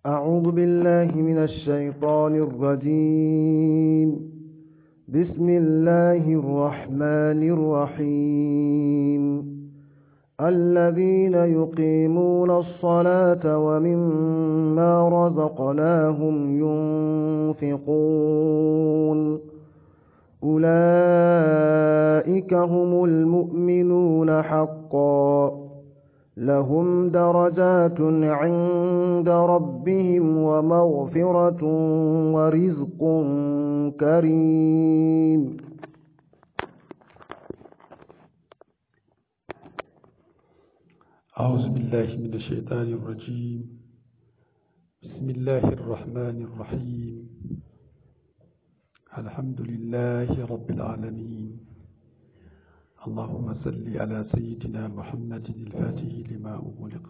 أعوذ بالله من الشيطان الرجيم بسم الله الرحمن الرحيم الذين يقيمون الصلاة ومما رزقناهم ينفقون أولئك هم المؤمنون حقا لهم درجات عند ربهم ومغفرة ورزق كريم أعوذ بالله من الشيطان الرجيم بسم الله الرحمن الرحيم الحمد لله رب العالمين اللهم صل على سيدنا محمد الفاتح لما أغلق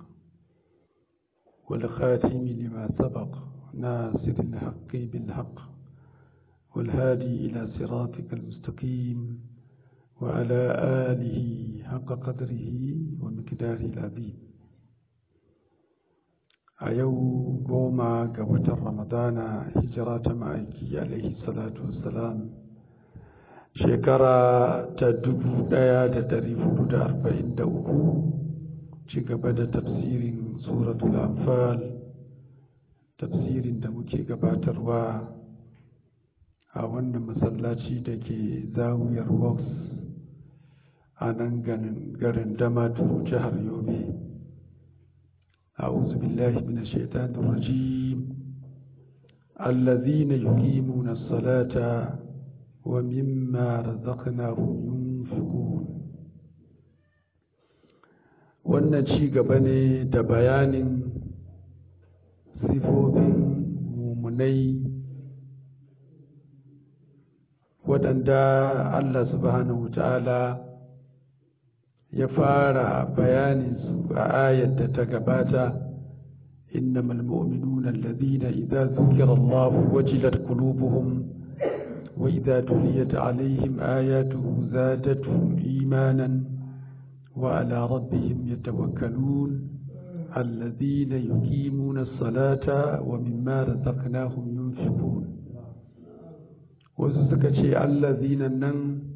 والخاتم لما سبق ناصر الحق بالحق والهادي إلى صراطك المستقيم وعلى آله حق قدره ومقداره العظيم أيو قوما قوة رمضان هجرة معيكي عليه الصلاة والسلام shekara ta dubu ɗaya da dari hudu da arba'in da uku ci gaba da tafsirin suratul anfal tafsirin da muke gabatarwa a wannan masallaci da ke zawiyar box a nan garin damaturu jihar yobe أعوذ بالله من الشيطان الرجيم الذين يقيمون الصلاة ومما رزقناهم ينفقون wannan ci gaba ne da bayanin sifofin mumunai waɗanda Allah subhanahu ta'ala ya fara bayanin su a ayar da ta gabata innamal mu'minuna alladhina idza dhukira Allah wajilat qulubuhum وإذا تليت عليهم آياته زادتهم إيمانا وعلى ربهم يتوكلون الذين يقيمون الصلاة ومما رزقناهم ينفقون وسسكتي الذين نن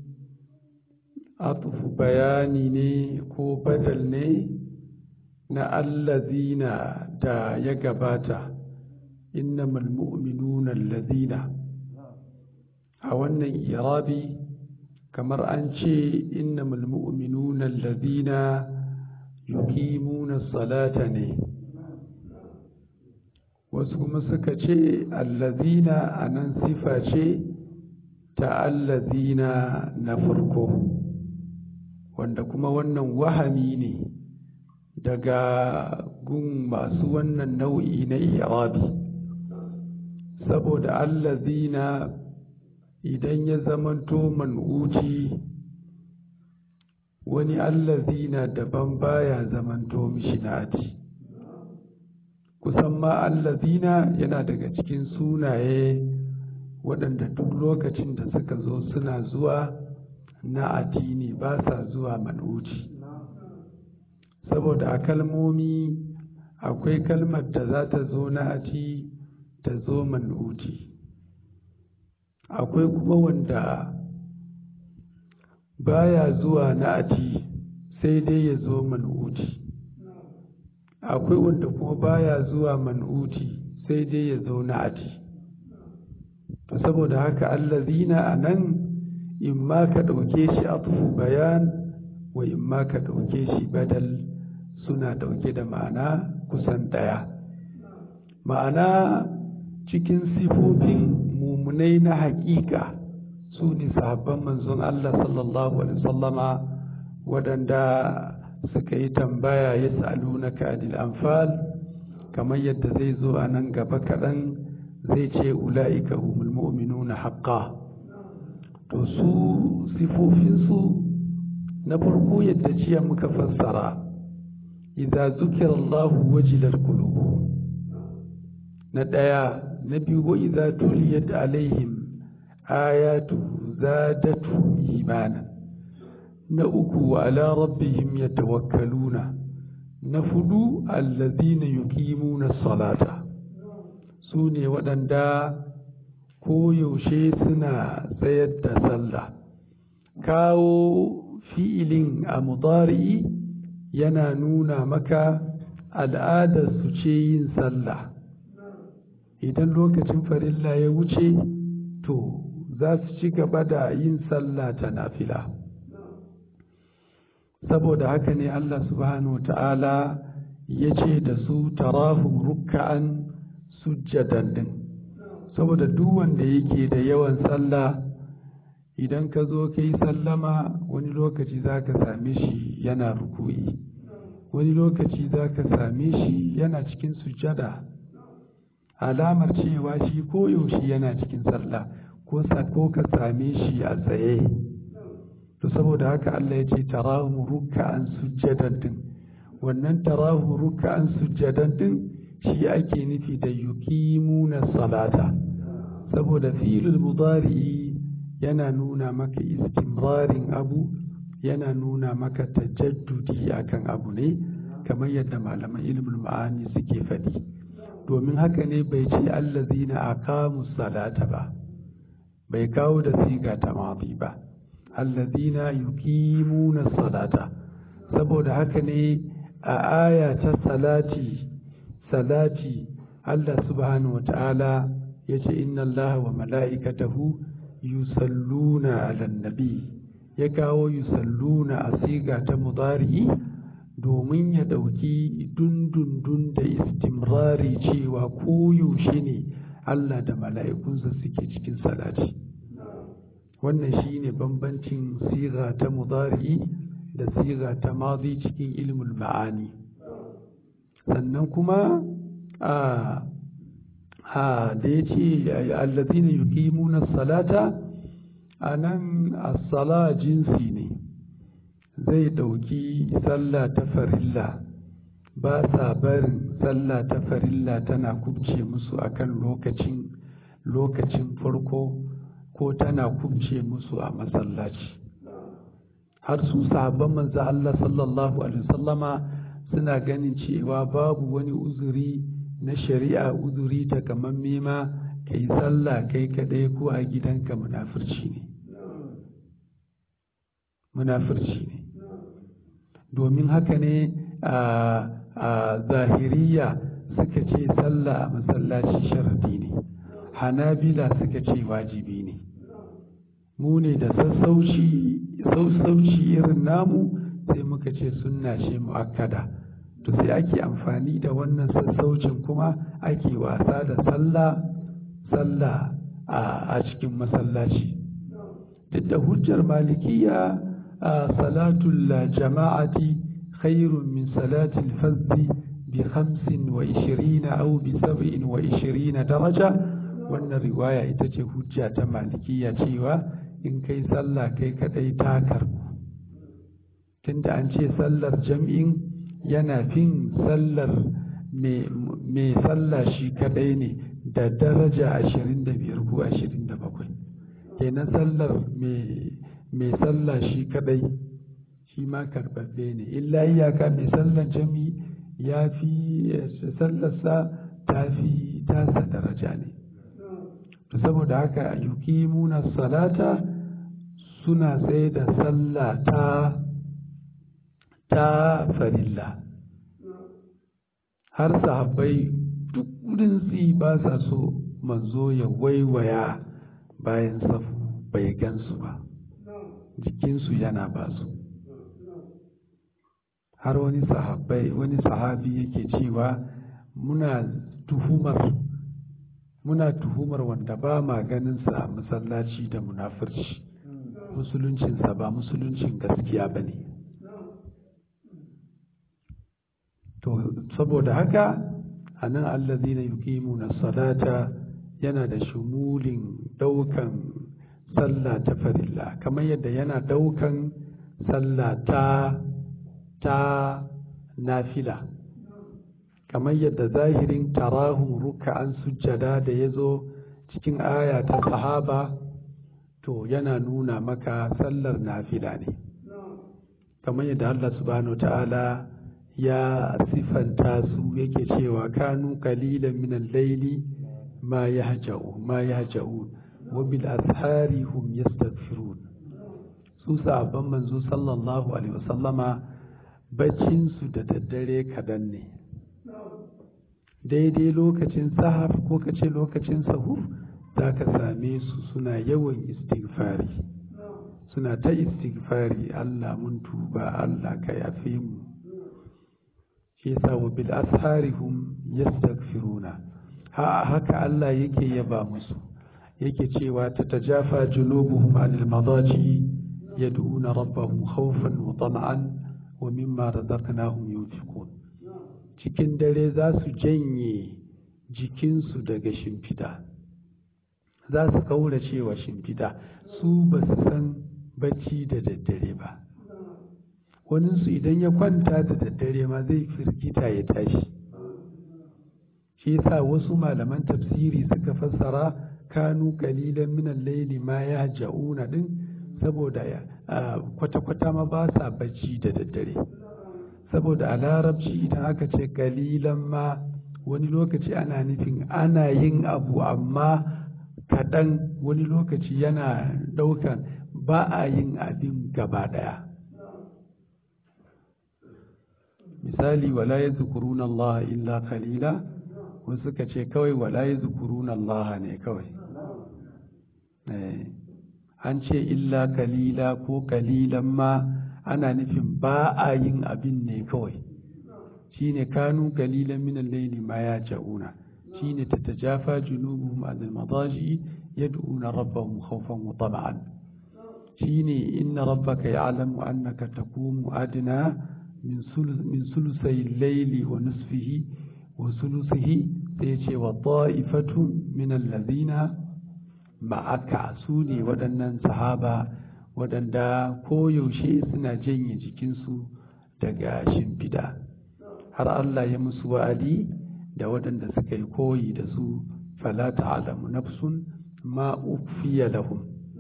أطف بياني ko badal ne na allazina da ya gabata innamal mu'minuna allazina a wannan irabi kamar an ce innamal mu'minuna allazina yuqimuna salata ne wasu kuma suka ce allazina anan sifa ce ta allazina na farko wanda kuma wannan wahami ne daga gun masu wannan nau'i na irabi saboda allazina idan ya zamanto man'uci wani allazina daban baya zamanto mishi nati kusan ma allazina yana daga cikin sunaye waɗanda duk lokacin da suka zo suna zuwa na addini ba sa zuwa man'uci saboda a kalmomi akwai kalmar da za ta zo na ati ta zo man'uci akwai kuma wanda baya zuwa na'ati sai dai ya zo man'uti akwai wanda kuma baya zuwa man'uti sai dai ya zo na'ati to saboda haka allazina a nan in ma ka ɗauke shi atufu bayan wa in ma ka ɗauke shi badal suna ɗauke da ma'ana kusan ɗaya ma'ana cikin sifofin mumunai na haƙiƙa su ne sahabban manzon Allah sallallahu alaihi wasallama waɗanda suka yi tambaya ya sa'alu na ka'adil anfal kamar yadda zai zo a nan gaba kaɗan zai ce ula'ika humul mu'minuna haqqa to su sifofinsu na farko yadda jiya muka fassara idza zukira Allah wajilat qulubuhum na ɗaya na biyu wa idza tuliyat alaihim ayatu zadatu imana na uku wa ala rabbihim yatawakkaluna na fudu allazina yuqimuna salata su ne waɗanda koyaushe suna tsayar da sallah kawo fi'ilin a mudari yana nuna maka al'adar su ce yin sallah idan lokacin farilla ya wuce to za su ci gaba da yin sallah ta nafila saboda haka ne Allah subhanahu ta'ala ya ce da su tarahum rukka'an sujjadan din saboda duk wanda yake da yawan sallah idan ka zo ka yi sallama wani lokaci za ka same shi yana ruku'i wani lokaci za ka same shi yana cikin sujjada alamar cewa shi koyaushe yana cikin sallah ko ko ka same shi a tsaye to saboda haka Allah ya ce tarahu ruk'an sujjadan din wannan tarahu ruk'an sujjadan din shi ake nufi da yuqimuna salata saboda fi'lul mudari yana nuna maka istimrarin abu yana nuna maka tajaddudi akan abu ne kamar yadda malaman ilmul ma'ani suke faɗi domin haka ne bai ce allazina aqamu salata ba bai kawo da siga ta mafi ba allazina yuqimuna salata saboda haka ne a aya ta salati salati Allah subhanahu wata'ala yace inna Allah wa mala'ikatahu yusalluna 'alan nabi ya kawo yusalluna a siga ta mudari domin ya dauki dundundun da istimrari cewa koyaushe ne Allah da mala'ikunsa suke cikin salati wannan shine bambancin siga ta mudari da siga ta madi cikin ilmul ma'ani sannan kuma a a da ya ce allazina yuqimuna salata anan as-sala jinsi ne zai dauki sallah ta farilla ba sa barin sallah ta farilla tana kubce musu akan lokacin lokacin farko ko tana kubce musu a masallaci har su sahabban manzo Allah sallallahu alaihi wasallama suna ganin cewa babu wani uzuri na shari'a uzuri ta kaman mema kai sallah kai kadai ko a gidanka munafurci ne munafurci ne domin haka ne a zahiriya suka ce sallah a masallaci sharadi ne hanabila suka ce wajibi ne mu ne da sassauci irin namu sai muka ce sunna ce mu'akkada to sai ake amfani da wannan sassaucin kuma ake wasa da sallah sallah a cikin masallaci duk da hujjar malikiya a salatul jama'ati khairun min salatil fazzi bi khamsin wa ishirina au bi sab'in wa ishirina daraja wannan riwaya ita ce hujja ta malikiya cewa in kai sallah kai kadai ta karbu tunda an ce sallar jam'in yana fin sallar mai sallah shi kadai ne da daraja ashirin da biyar ko ashirin da bakwai kenan sallar mai sallah shi kadai shi ma karbabbe ne illa iyaka mai sallar jami ya fi sallarsa ta fi tasa daraja ne saboda haka yuqimuna salata suna tsaye da sallah ta ta farilla har sahabbai duk rinsi ba sa so manzo ya waiwaya bayan safu bai gansu ba jikinsu yana ba su har wani sahabbai wani sahabi yake cewa muna tuhumar muna tuhumar wanda ba ma ganinsa a masallaci da munafurci musuluncinsa ba musuluncin gaskiya ba ne to saboda haka a nan allazina yuqimuna salata yana da shumulin daukan sallah ta farilla kamar yadda yana daukan sallah ta ta nafila kamar yadda zahirin tarahum ruka'an sujjada da ya zo cikin aya ta sahaba to yana nuna maka sallar nafila ne kamar yadda Allah subhanahu ta'ala ya sifanta su yake cewa kanu qalilan min al-layli ma yahja'u ma yahja'un wa bil ashari hum yastaghfirun su sahabban manzo sallallahu alaihi wasallama baccin su da daddare kadan ne daidai lokacin sahar ko kace lokacin sahur zaka same su suna yawan istighfari suna ta istighfari Allah mun tuba Allah ka yafe mu shi yasa wa bil asharihum yastaghfiruna ha haka Allah yake yaba musu yake cewa tatajafa junubuhum anil madaji yad'una rabbahum khawfan wa tam'an wa mimma razaqnahum yunfiqun cikin dare za su janye jikinsu daga shimfida za su kaura cewa shimfida su ba su san bacci da daddare ba waninsu idan ya kwanta da daddare ma zai firgita ya tashi shi yasa wasu malaman tafsiri suka fassara kanu kalilan minan laili ma ya ja'una din saboda kwata-kwata ma ba sa bacci da daddare saboda a larabci idan aka ce kalilan ma wani lokaci ana nufin ana yin abu amma kaɗan wani lokaci yana ɗaukan ba a yin abin gaba ɗaya misali wala ya zukuruna Allah illa kalila wasu suka ce kawai wala ya zukuruna Allah ne kawai an ce illa kalila ko kalilan ma ana nufin ba a yin abin ne kawai shine kanu kalilan minan laili ma ya ja'una shine tatajafa junubuhum anil madaji yad'una rabbahum khawfan wa tama'an shine inna rabbaka ya'lamu annaka taqumu adna min sulusai laili wa nisfihi wa sulusihi sai ce wa ta'ifatu min allazina ma'aka su ne waɗannan sahaba waɗanda koyaushe suna janye jikinsu daga shimfida har Allah ya musu wa'adi da waɗanda suka yi koyi da su fala ta'lamu nafsun ma ufiya lahum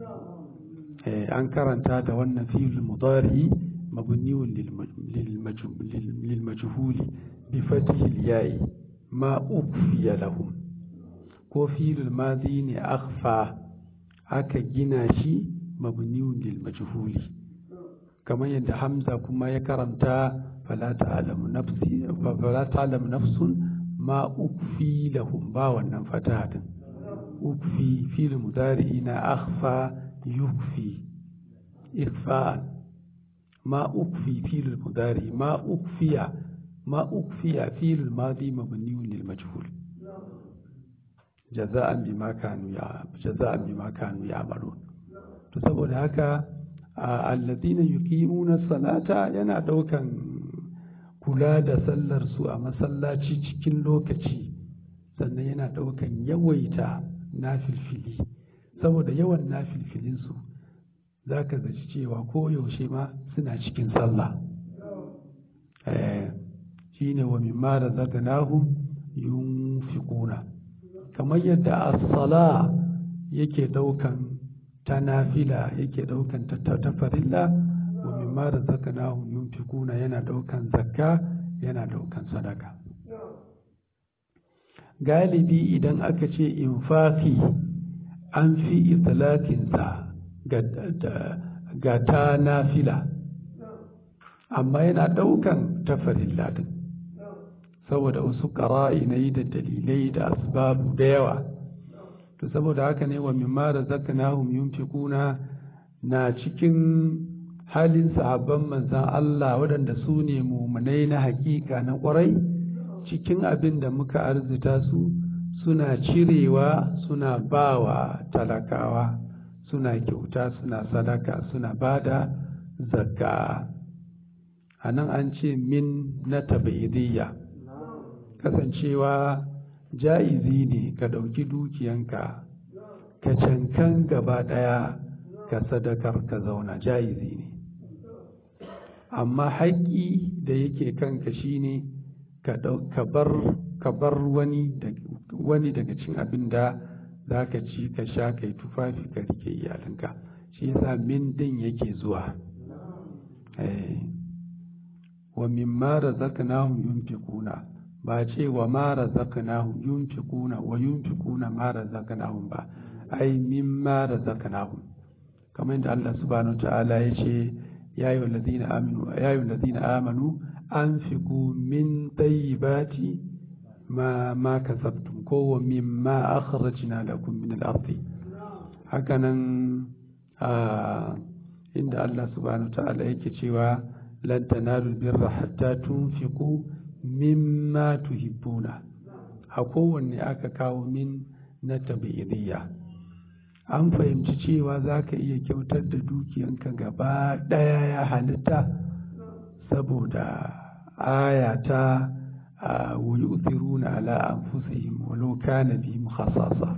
an karanta da wannan fi'il mudari mabniun lil majhuli bi fathi yayi ma ufiya lahum ko fi'il madi ne akhfa aka gina shi mabniun lil majhuli kamar yadda hamza kuma ya karanta fala ta'lamu nafsi fala ta'lamu nafsun ma ukfi lahum ba wannan fataha din ukfi fil mudari na akhfa yukfi ikhfa'an ma ukfi fil mudari ma ukfiya ma ukfiya fil madi mabniun lil majhul jaza'an bima kanu ya jaza'an bima kanu ya'malun to saboda haka alladhina yuqimuna salata yana daukan kula da sallar su a masallaci cikin lokaci sannan yana daukan yawaita nafilfili saboda yawan nafilfilin su zaka zaci cewa ko yaushe ma suna cikin sallah eh shine wa mimma razaqnahum yunfiquna kamar yadda as-sala yake daukan ta nafila yake daukan ta ta farilla wa mimma razaqnahum yunfikuna yana daukan zakka yana daukan sadaka galibi idan aka ce infaqi an fi itlaqin sa ga ga ta nafila amma yana daukan ta farilla din saboda wasu ƙara'inai da dalilai da asbabu da yawa to saboda haka ne wa mimma razaqnahum yunfiquna na cikin halin sahabban manzan Allah waɗanda su ne mumunai na hakika na ƙwarai cikin abin da muka arzita su suna cirewa suna bawa talakawa suna kyauta suna sadaka suna bada zakka a nan an ce min na tabaidiyya kasancewa ja'izi ne ka ɗauki dukiyanka ka cankan gaba ɗaya ka sadakar ka zauna ja'izi ne amma haƙƙi da yake kanka shine ka bar wani daga cin abin da za ka ci ka sha kai tufafi ka rike iyalinka shi yasa min din yake zuwa wa mimma razaqnahum yunfiquna ba ce wa ma razaqnahum yunfiquna wa yunfiquna ma razaqnahum ba ai mimma razaqnahum kamar yadda Allah subhanahu ta'ala ya ce ya yi wallazina amanu ya yi wallazina amanu anfiqu min tayyibati ma ma kasabtum ko wa mimma akhrajna lakum min al-ardi hakanan inda Allah subhanahu ta'ala yake cewa lan tanalu birra hatta tunfiqu mimma tuhibbuna a kowanne aka kawo min na tabi'idiyya an fahimci cewa za ka iya kyautar da dukiyanka gaba ɗaya ya halitta saboda aya ta wuyi uthiruna ala anfusihim walau kana bihim khasasa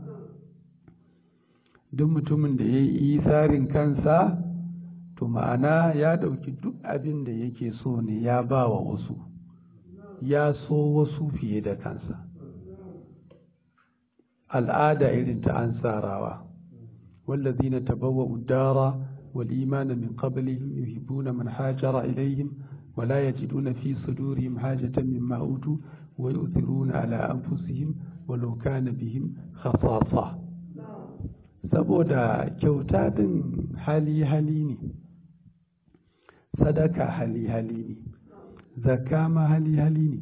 duk mutumin da ya yi tsarin kansa to ma'ana ya ɗauki duk abin da yake so ne ya ba wa wasu ya so wasu fiye da kansa al'ada irin ta ansarawa wallazina tabawwa'u ad-dara wal imana min qablihim yuhibbuna man hajara ilayhim wa la yajiduna fi sudurihim hajatan mimma utu wa yu'thiruna ala anfusihim walau kana bihim khasasa saboda kyauta din hali hali ne sadaka hali hali ne zakka ma hali hali ne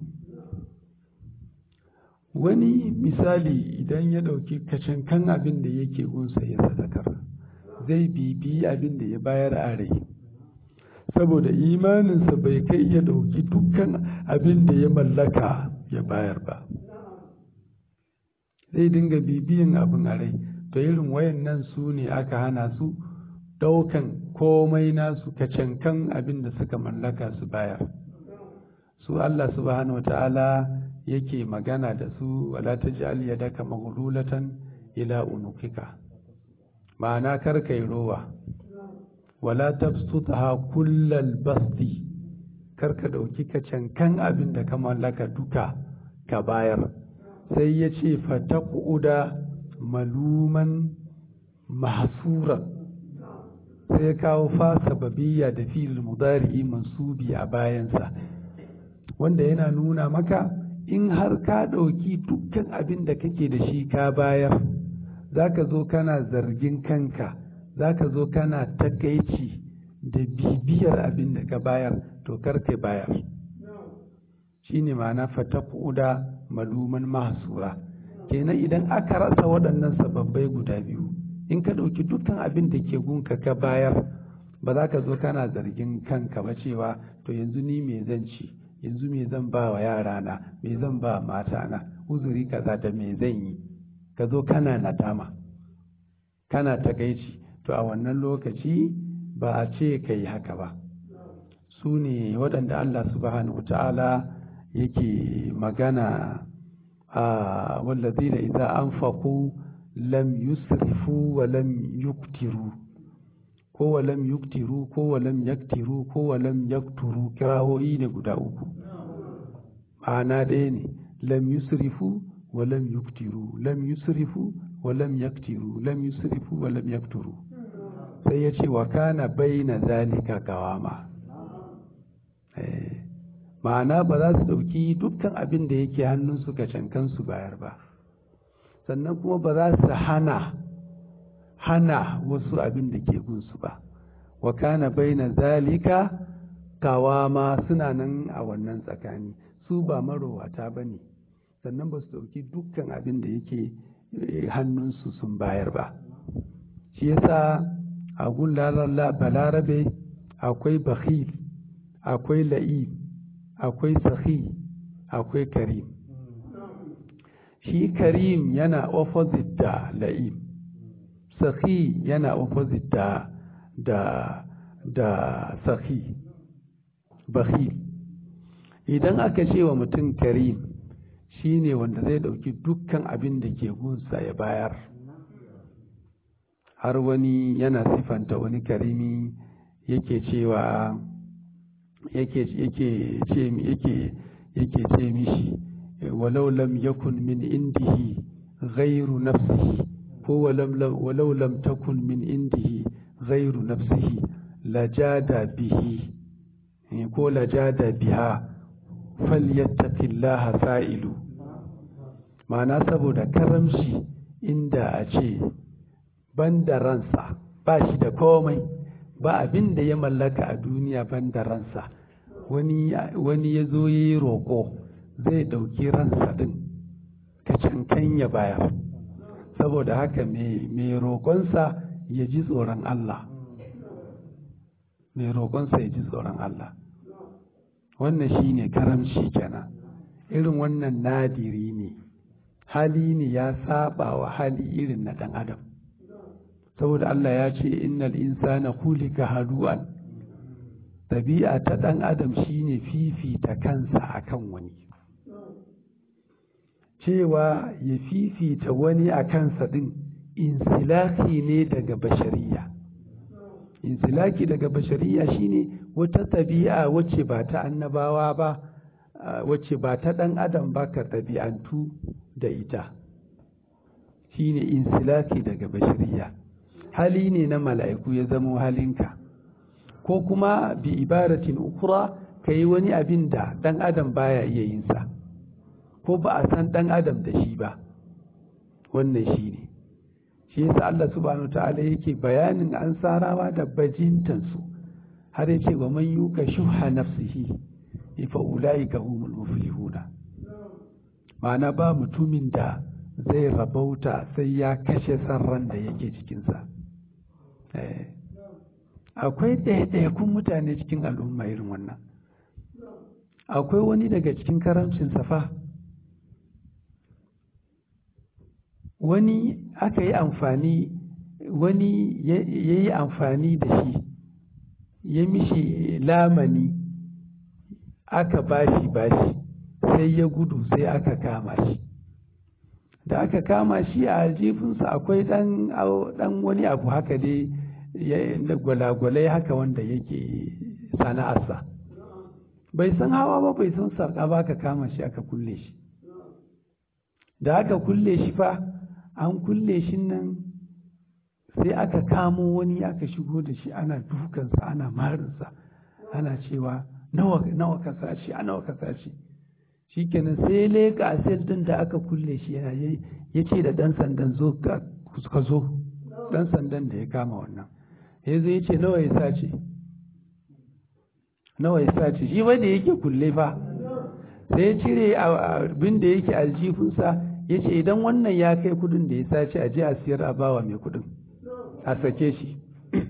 wani misali idan ya ɗauki kacankan abin da yake gunsa ya sadakar zai bibi abin da ya bayar a rai saboda imaninsa bai kai ya ɗauki dukkan abin da ya mallaka ya bayar ba zai dinga bibiyan abin a rai to irin wayan nan su ne aka hana su ɗaukan komai nasu kacankan abin da suka mallaka su bayar su Allah subhanahu wa ta'ala yake magana da su wala ta ji yadaka maghlulatan ila unukika ma'ana kar kai rowa wala tabsutha kullal basti kar ka dauki ka cankan abin da ka mallaka duka ka bayar sai ya ce fataquda maluman mahsuran sai ya kawo fa sababiyya da fi'il mudari mansubi a bayansa wanda yana nuna maka in har ka ɗauki dukkan abin da kake da shi ka bayar za ka zo kana zargin kanka za ka zo kana takaici da bibiyar abin da ka bayar to karka bayar shi ne ma'ana fatakuda maluman mahasura kenan idan aka rasa waɗannan sababbai guda biyu in ka ɗauki dukkan abin da ke gunka ka bayar ba za ka zo kana zargin kanka ba cewa to yanzu ni me zan ci yanzu me zan ba wa yarana me zan ba matana uzuri kaza da me zan yi ka zo kana nadama kana takaici to a wannan lokaci ba a ce ka yi haka ba su ne waɗanda Allah subhanahu ta'ala yake magana a wallazina idza anfaqu lam yusrifu wa lam yuktiru ko wa lam yuktiru ko wa lam yaktiru ko wa lam yakturu kirawoyi ne guda uku ma'ana ɗaya ne lam yusrifu wa lam yuktiru lam yusrifu wa lam yaktiru lam yusrifu wa lam yakturu sai ya ce wa kana baina zalika kawama ma'ana ba za su ɗauki dukkan abin da yake hannun su cankan su bayar ba sannan kuma ba za su hana hana wasu abin da ke gunsu ba wa kana baina zalika kawama suna nan a wannan tsakani su ba marowata ba ne sannan ba su ɗauki dukkan abin da yake hannunsu sun bayar ba shi yasa a gun balarabe akwai bakhil akwai la'ib akwai sahi akwai karim shi karim yana opposite da la'ib sahi yana opposite da da da sahi bakhil idan aka ce wa mutum karim shine wanda zai dauki dukkan abin da ke gunsa ya bayar har wani yana sifanta wani karimi yake cewa yake yake ce yake yake ce mishi walau lam yakun min indihi ghairu nafsihi ko walau lam takun min indihi ghairu nafsihi lajada bihi ko lajada biha falyattaqillaha sa'ilu ma'ana saboda karamshi inda a ce banda ransa ba shi da komai ba abin da ya mallaka a duniya banda ransa wani ya zo ya yi roƙo zai ɗauki ransa ɗin kacankan ya bayar saboda haka mai roƙonsa ya ji tsoron Allah mai roƙonsa ya ji tsoron Allah wannan shi ne karamci kenan irin wannan nadiri ne hali ne ya saba wa hali irin na ɗan adam saboda Allah ya ce innal insana khuliqa halu'an ɗabi'a ta ɗan adam shine fifita kansa akan wani cewa ya fifita wani a kansa ɗin insilaki ne daga bashariya insilaki daga bashariya shine wata ɗabi'a wacce ba ta annabawa ba wacce ba ta ɗan adam ba ka ɗabi'antu da ita shine insilaki daga bashariya hali ne na mala'iku ya zamo halinka ko kuma bi ibaratin ukura ka yi wani abin da ɗan adam baya iya yinsa ko ba a san ɗan adam da shi ba wannan shi ne shi yasa Allah subhanahu ta'ala yake bayanin an sarawa da bajintansu har yace wa man yuka shuha nafsihi fa ulaika humul muflihuna ma'ana ba mutumin da zai rabauta sai ya kashe sarran da yake cikinsa akwai ɗaiɗaikun mutane cikin al'umma irin wannan akwai wani daga cikin karamcin safa wani aka yi amfani wani ya yi amfani da shi ya mishi lamani aka bashi bashi sai ya gudu sai aka kama shi da aka kama shi a aljifinsa akwai dan wani abu haka dai da gwalagwalai haka wanda yake sana'arsa bai san hawa ba bai san sarƙa ba aka kama shi aka kulle shi da aka kulle shi fa an kulle shi nan sai aka kamo wani aka shigo da shi ana dukansa ana marinsa ana cewa nawa ka sace a nawa ka sace shi kenan sai leka sel din da aka kulle shi yana ya ce da dan sandan zo ka zo dan sandan da ya kama wannan ya zo ya ce nawa ya sace nawa ya sace shi wanda yake kulle fa sai ya cire abin da yake aljifinsa ya ce idan wannan ya kai kudin da ya sace a je a siyar a bawa mai kudin a sake shi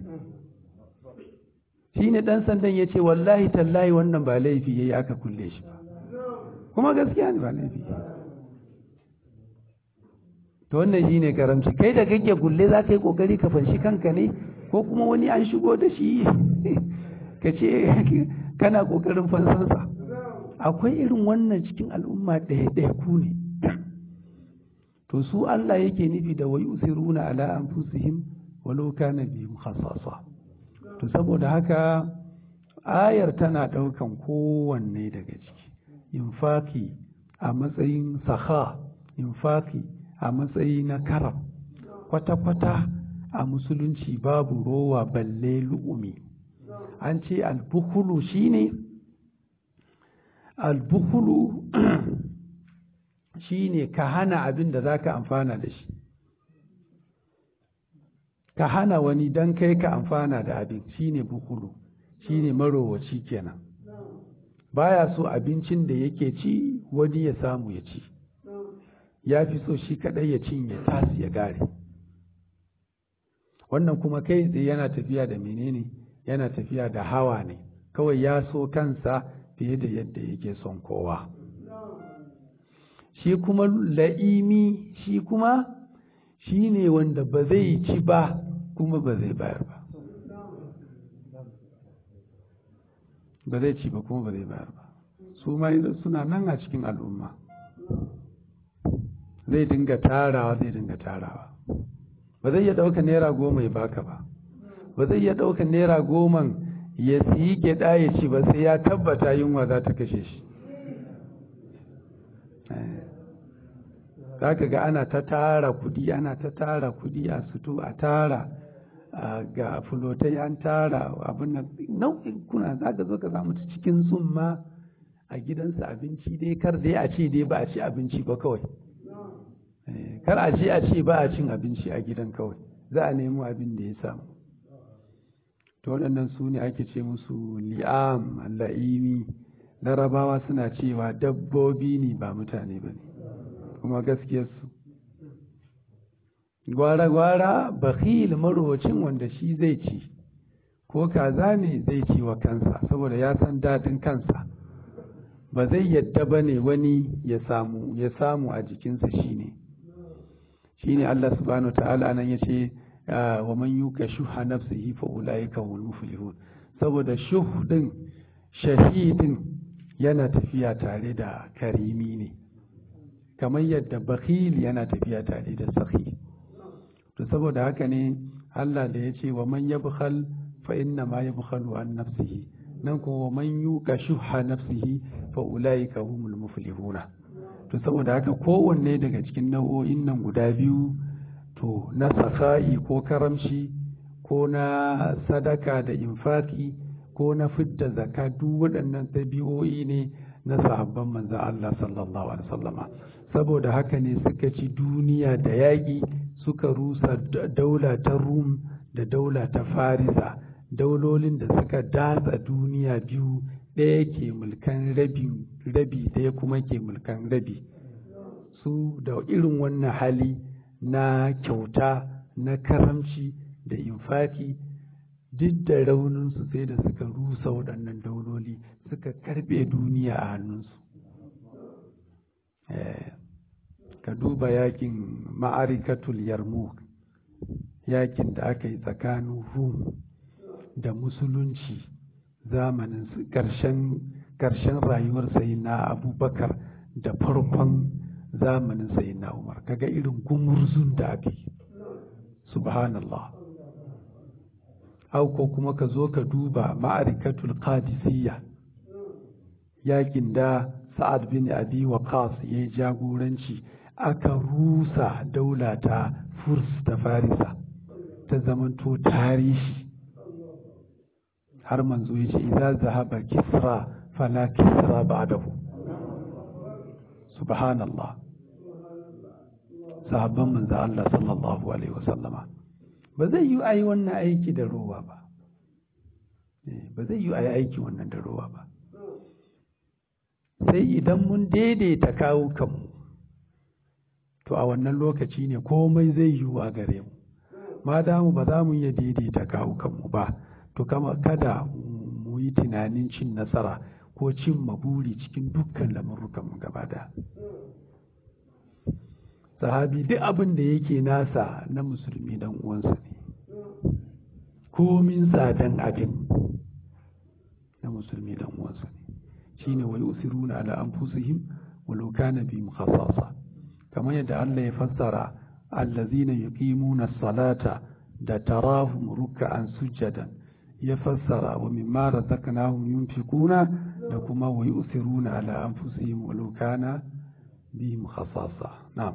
shi ne ɗan sandan ya ce wallahi tallahi wannan ba laifi ya yi aka kulle shi ba kuma gaskiya ne ba laifi to wannan shi ne karamci kai da kake kulle za ka yi ƙoƙari ka fanshi kanka ne ko kuma wani an shigo da shi ka ce kana ƙoƙarin fansansa akwai irin wannan cikin al'umma ɗaya-ɗaya ku ne to su Allah yake nufi da wai usiruna ala anfusihim walau kana bihim khassasa to saboda haka ayar tana ɗaukan kowanne daga ciki infaki a matsayin saha infaki a matsayi na karam kwata-kwata a musulunci babu rowa balle lu'umi an ce albukulu shine albukulu shine ka hana abin da za ka amfana da shi ka hana wani don kai ka amfana da abin shine bukulu shine marowaci kenan baya so abincin da yake ci wani ya samu ya ci ya fi so shi kadai ya cinye tasi ya gare wannan kuma kai tsaye yana tafiya da menene yana tafiya da hawa ne kawai ya so kansa fiye da yadda yake son kowa shi kuma la'imi shi kuma shi ne wanda ba zai ci ba kuma ba zai bayar ba ba zai ci ba kuma ba zai bayar ba su ma suna nan a cikin al'umma zai dinga tarawa zai dinga tarawa ba zai iya ɗauka naira goma ya baka ba ba zai iya ɗauka naira goman ya siyi gyaɗa ya ci ba sai ya tabbata yunwa za ta kashe shi za ka ga ana ta tara kudi ana ta tara kudi a suto a tara ga fulotai an tara abin nan nau'in kuna za ka zo ka samu cikin tsumma a gidansa abinci dai kar dai a ce dai ba a ci abinci ba kawai kar a ce a ce ba a cin abinci a gidan kawai za a nemo abin da ya samu to waɗannan su ne ake ce musu li'am la'imi larabawa suna cewa dabbobi ne ba mutane ba ne kuma gaskiyarsu gwara-gwara bakhil marowacin wanda shi zai ci ko kaza ne zai ci wa kansa saboda ya san daɗin kansa ba zai yadda ba ne wani ya samu ya samu a jikinsa shi ne shi ne Allah subhanahu ta'ala nan ya ce wa man yuka shuha nafsihi fa ulaika hum muflihun saboda shuh din shahidin yana tafiya tare da karimi ne kamar yadda bakhil yana tafiya tare da sahi to saboda haka ne Allah da ya ce wa man yabkhal fa inna ma yabkhalu an nafsihi nan kuma man yuka shuha nafsihi fa ulaika humul muflihuna to saboda haka kowanne daga cikin nau'o'in nan guda biyu to na saka'i ko karamshi ko na sadaka da infaki ko na fidda zaka duk waɗannan ɗabi'o'i ne na sahabban manzan Allah sallallahu alaihi wasallama saboda haka ne suka ci duniya da yaƙi suka rusa daula ta rum da daula ta farisa daulolin da suka datsa duniya biyu ɗaya ke mulkan rabi ɗaya kuma ke mulkan rabi su da irin wannan hali na kyauta na karamci da infaki duk da rauninsu sai da suka rusa waɗannan dauloli suka karɓe duniya a hannunsu ka duba yakin ma'arikatul yarmouk yakin da aka yi tsakanin rum da musulunci zamanin ƙarshen rayuwar sai na abubakar da farkon zamanin sai na umar kaga irin gumurzun da aka yi subhanallah auko kuma ka zo ka duba ma'arikatul qadisiyya yakin da sa'ad bin abi waqas ya yi jagoranci aka rusa daula ta furs ta farisa ta zamanto tarihi har manzo ya ce idza zahaba kisra fala kisra ba'dahu subhanallah sahabban manzo Allah sallallahu alaihi wasallama ba zai yi ayi wannan aiki da rowa ba ba zai yi ayi aiki wannan da rowa ba sai idan mun daidaita kawo kanmu to a wannan lokaci ne komai zai yiwu a gare mu ma damu ba za mu iya daidaita kawo kanmu ba to kama kada mu yi tunanin cin nasara ko cin maburi cikin dukkan lamurrukanmu gaba da sahabi duk abin da yake nasa na musulmi dan uwansa ne komin tsadan abin na musulmi dan uwansa ne shine wai usiruna ala anfusihim walau kana bihim khasasa kamar yadda Allah ya fassara allazina yuqimuna as-salata da tarahum ruk'an sujadan ya fassara wa mimma razaqnahum yunfiquna da kuma wa yusiruna ala anfusihim walau kana bihim khasasa na'am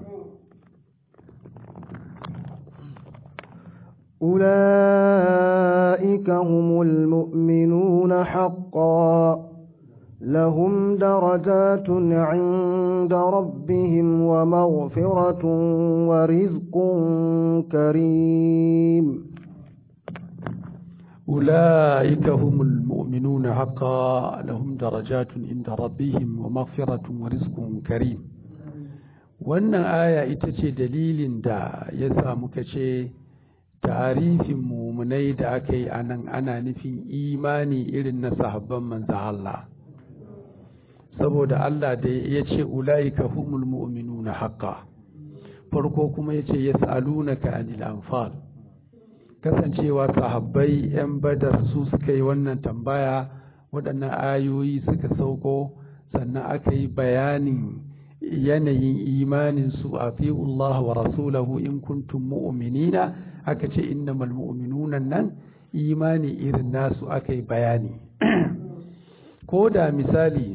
أولئك هم المؤمنون حقا لهم درجات عند ربهم ومغفرة ورزق كريم أولئك هم المؤمنون حقا لهم درجات عند ربهم ومغفرة ورزق كريم wannan aya ita ce dalilin da ya sa muka ce tarifin mumunai da aka yi anan ana nufin imani irin na sahabban manzo Allah saboda Allah da ya ce ula'ika humul mu'minuna haqqa farko kuma ya ce yas'alunaka anil anfal kasancewa sahabbai yan badar su suka yi wannan tambaya waɗannan ayoyi suka sauko sannan aka yi bayanin yanayin imanin su a Allah wa rasulahu in kuntum mu'minina aka ce innamal mu'minuna nan imani irin nasu aka yi bayani ko da misali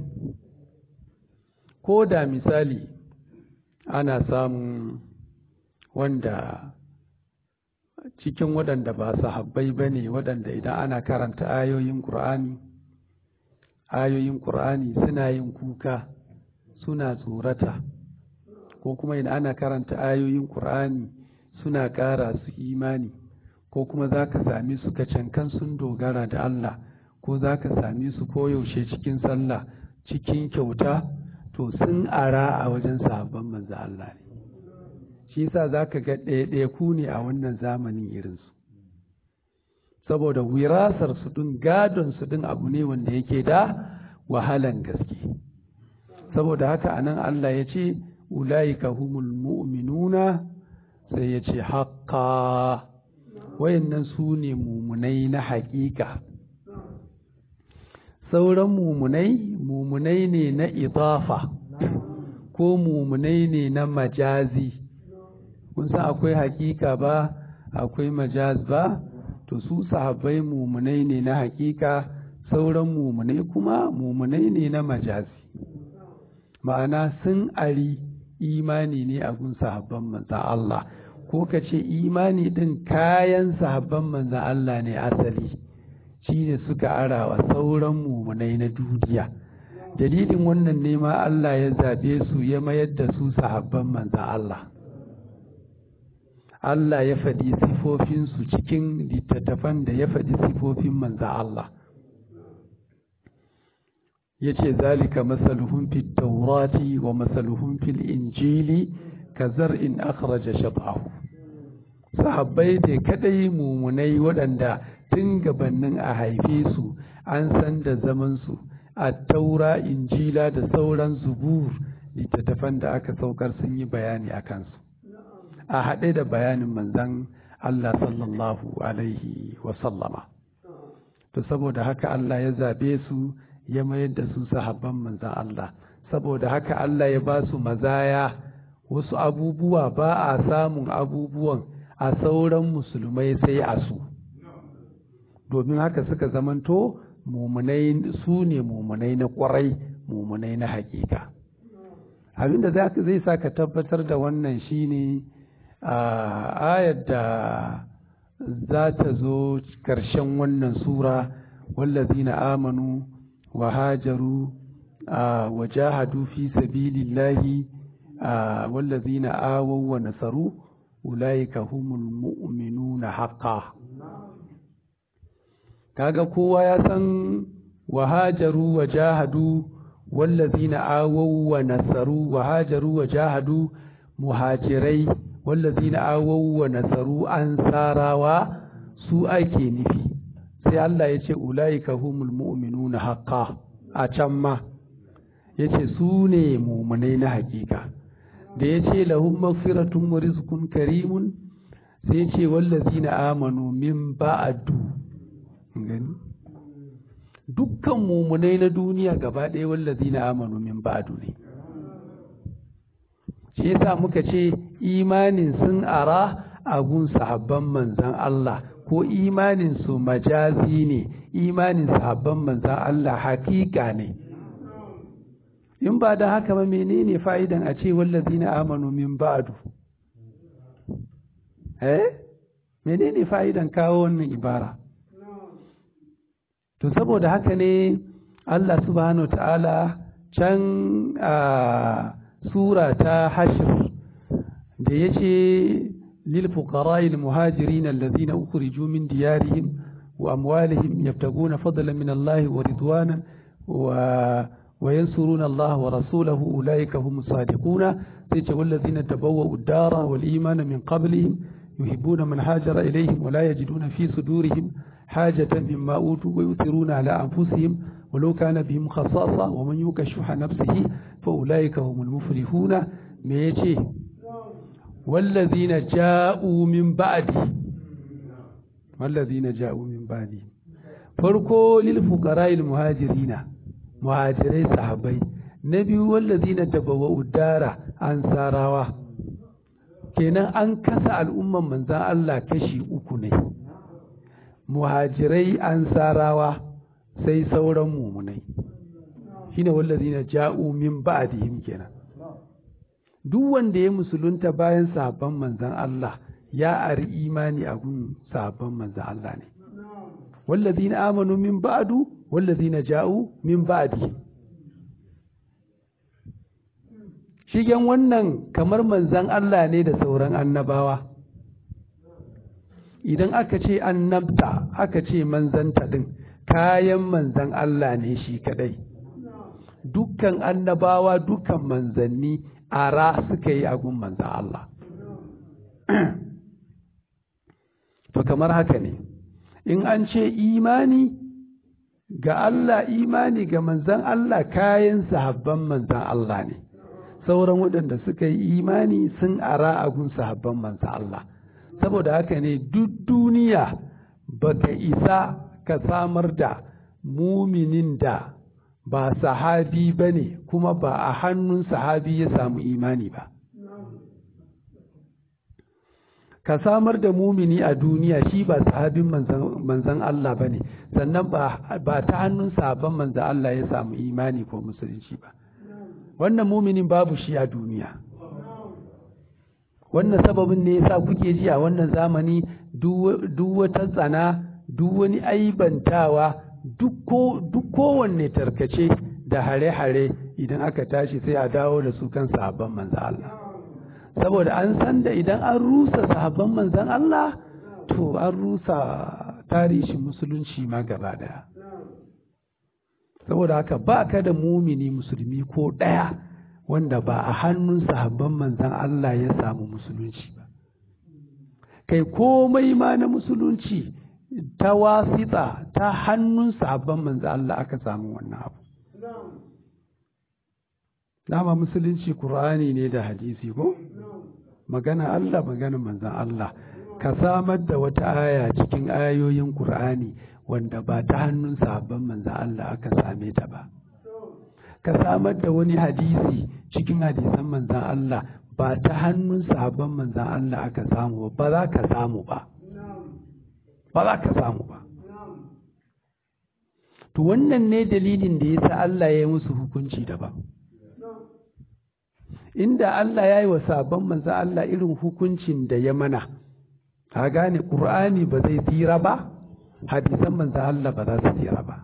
ko da misali ana samun wanda cikin waɗanda ba sahabbai ba ne waɗanda idan ana karanta ayoyin ƙur'ani ayoyin ƙur'ani suna yin kuka suna tsorata ko kuma idan ana karanta ayoyin ƙur'ani suna ƙara su imani ko kuma za ka sami su kacankan sun dogara da Allah ko za ka sami su koyaushe cikin sallah cikin kyauta to sun ara a wajen sahabban manzo Allah ne shi yasa za ka ga ɗaya-ɗaya ne a wannan zamanin irinsu saboda wirasar su ɗin gadon su ɗin abu ne wanda yake da wahalan gaske saboda haka anan Allah ya ce ulaika humul mu'minuna sai ya ce haƙƙa wayannan su ne mumunai na haƙiƙa sauran mumunai mumunai ne na idafa ko mumunai ne na majazi kun san akwai haƙiƙa ba akwai majaz ba to su sahabbai mumunai ne na haƙiƙa sauran mumunai kuma mumunai ne na majazi ma'ana sun ari imani ne a gun sahabban manzan Allah ko ka ce imani ɗin kayan sahabban manzan Allah ne asali shi ne suka arawa sauran mumunai na duniya dalilin wannan ne ma Allah ya zaɓe su ya mayar da su sahabban manzan Allah Allah ya faɗi sifofinsu cikin littattafan da ya faɗi sifofin manzan Allah ya ce zalika masaluhun fi taurati wa masaluhun fil injili ka zar'in akhraja shab'ahu sahabbai da kadai mumunai waɗanda tun gabanin a haife su an san da zamansu a taura injila da sauran zubur littattafan da aka saukar sun yi bayani a kansu a haɗe da bayanin manzan Allah sallallahu alaihi wasallama to saboda haka Allah ya zabe su ya mayar da su sahabban manzan Allah saboda haka Allah ya ba su mazaya wasu abubuwa ba a samun abubuwan a sauran musulmai sai a su domin haka suka zamanto mumunai su ne mumunai na kwarai mumunai na hakika abinda zai sa ka tabbatar da wannan shine a ayar da za ta zo ƙarshen wannan sura wallazina amanu wa hajaru wa jahadu fi sabilillahi wallazina awaw wa nasaru ulaika humul mu'minuna haqqan kaga kowa ya san wa hajaru wa jahadu wallazina awaw wa nasaru wa hajaru wa jahadu muhajirai wallazina awaw wa nasaru ansarawa su ake nufi sai Allah ya ce ulaika humul mu'minuna haqqan a can ma yace su ne mu'minai na hakika da yace lahum maghfiratun wa rizqun karimun sai yace wallazina amanu min ba'du gani dukkan mumunai na duniya gaba ɗaya wallazi na amanu min ba'du ne shi yasa muka ce imanin sun ara a gun sahabban manzan Allah ko imanin su majazi ne imanin sahabban manzan Allah hakika ne in ba da haka ba menene fa'idan a ce wallazi na amanu min ba'du eh menene fa'idan kawo wannan ibara to saboda haka ne Allah subhanahu ta'ala can a sura ta hashir da ya ce lilfuqara'il muhajirin allazina ukhriju min diyarihim wa amwalihim yabtaguna fadlan min Allah wa ridwana wa wa yansuruna Allah wa rasulahu ulaika humus sadiquna sai ce wallazina tabawwa'u ad-dara wal imana min qablihim yuhibbuna man hajara ilayhim wa la yajiduna fi sudurihim حاجة مما أوتوا ويؤثرون على أنفسهم ولو كان بهم خصاصة ومن يوك شح نفسه فأولئك هم المفلحون ميتي والذين جاءوا من بعده والذين جاءوا من بعده فرقوا للفقراء المهاجرين مهاجرين صحابي نبي والذين تبوأوا الدار أنصاروا kenan an kasa al'umman manzan Allah kashi uku ne muhajirai ansarawa sai sauran mumunai shine wallazina ja'u min ba'dihim kenan duk wanda ya musulunta bayan sahabban manzan Allah ya ari imani a gun sahabban manzan Allah ne wallazina amanu min ba'du wallazina ja'u min ba'di shigen wannan kamar manzan Allah ne da sauran annabawa idan aka ce annabta aka ce manzanta din kayan manzan Allah ne shi kadai dukkan annabawa dukkan manzanni ara suka yi agun manzan Allah to kamar haka ne in an ce imani ga Allah imani ga manzan Allah kayan sahabban manzan Allah ne sauran waɗanda suka yi imani sun ara agun sahabban manzan Allah saboda haka ne duk duniya baka isa ka samar da muminin da ba sahabi ba ne kuma ba a hannun sahabi ya samu imani ba ka samar da mumini a duniya shi ba sahabin manzan Allah ba ne sannan ba ta hannun sahabban manzan Allah ya samu imani ko musulunci ba wannan muminin babu shi a duniya wannan sababin ne yasa kuke ji a wannan zamani duk wata tsana duk wani aibantawa duk kowanne tarkace da hare-hare idan aka tashi sai a dawo da su kan sahabban manzan Allah saboda an san da idan an rusa sahabban manzan Allah to an rusa tarihin musulunci ma gaba daya saboda haka ba ka da mumini musulmi ko ɗaya wanda ba a hannun sahabban manzan Allah ya samu musulunci ba kai komai ma na musulunci ta wasita ta hannun sahabban manzan Allah aka samu wannan abu dama musulunci Kur'ani ne da hadisi ko magana Allah magana manzan Allah ka samar da wata aya cikin ayoyin Kur'ani wanda ba ta hannun sahabban manzan Allah aka same ta ba ka samar da wani hadisi cikin hadisan manzan Allah ba ta hannun sahabban manzan Allah aka samu ba za ka samu ba ba za ka samu ba to wannan ne dalilin da yasa Allah ya yi musu hukunci daban inda Allah ya yi wa sabon manzan Allah irin hukuncin da ya mana ka gane ƙur'ani ba zai tsira ba hadisan manzan Allah ba za su tsira ba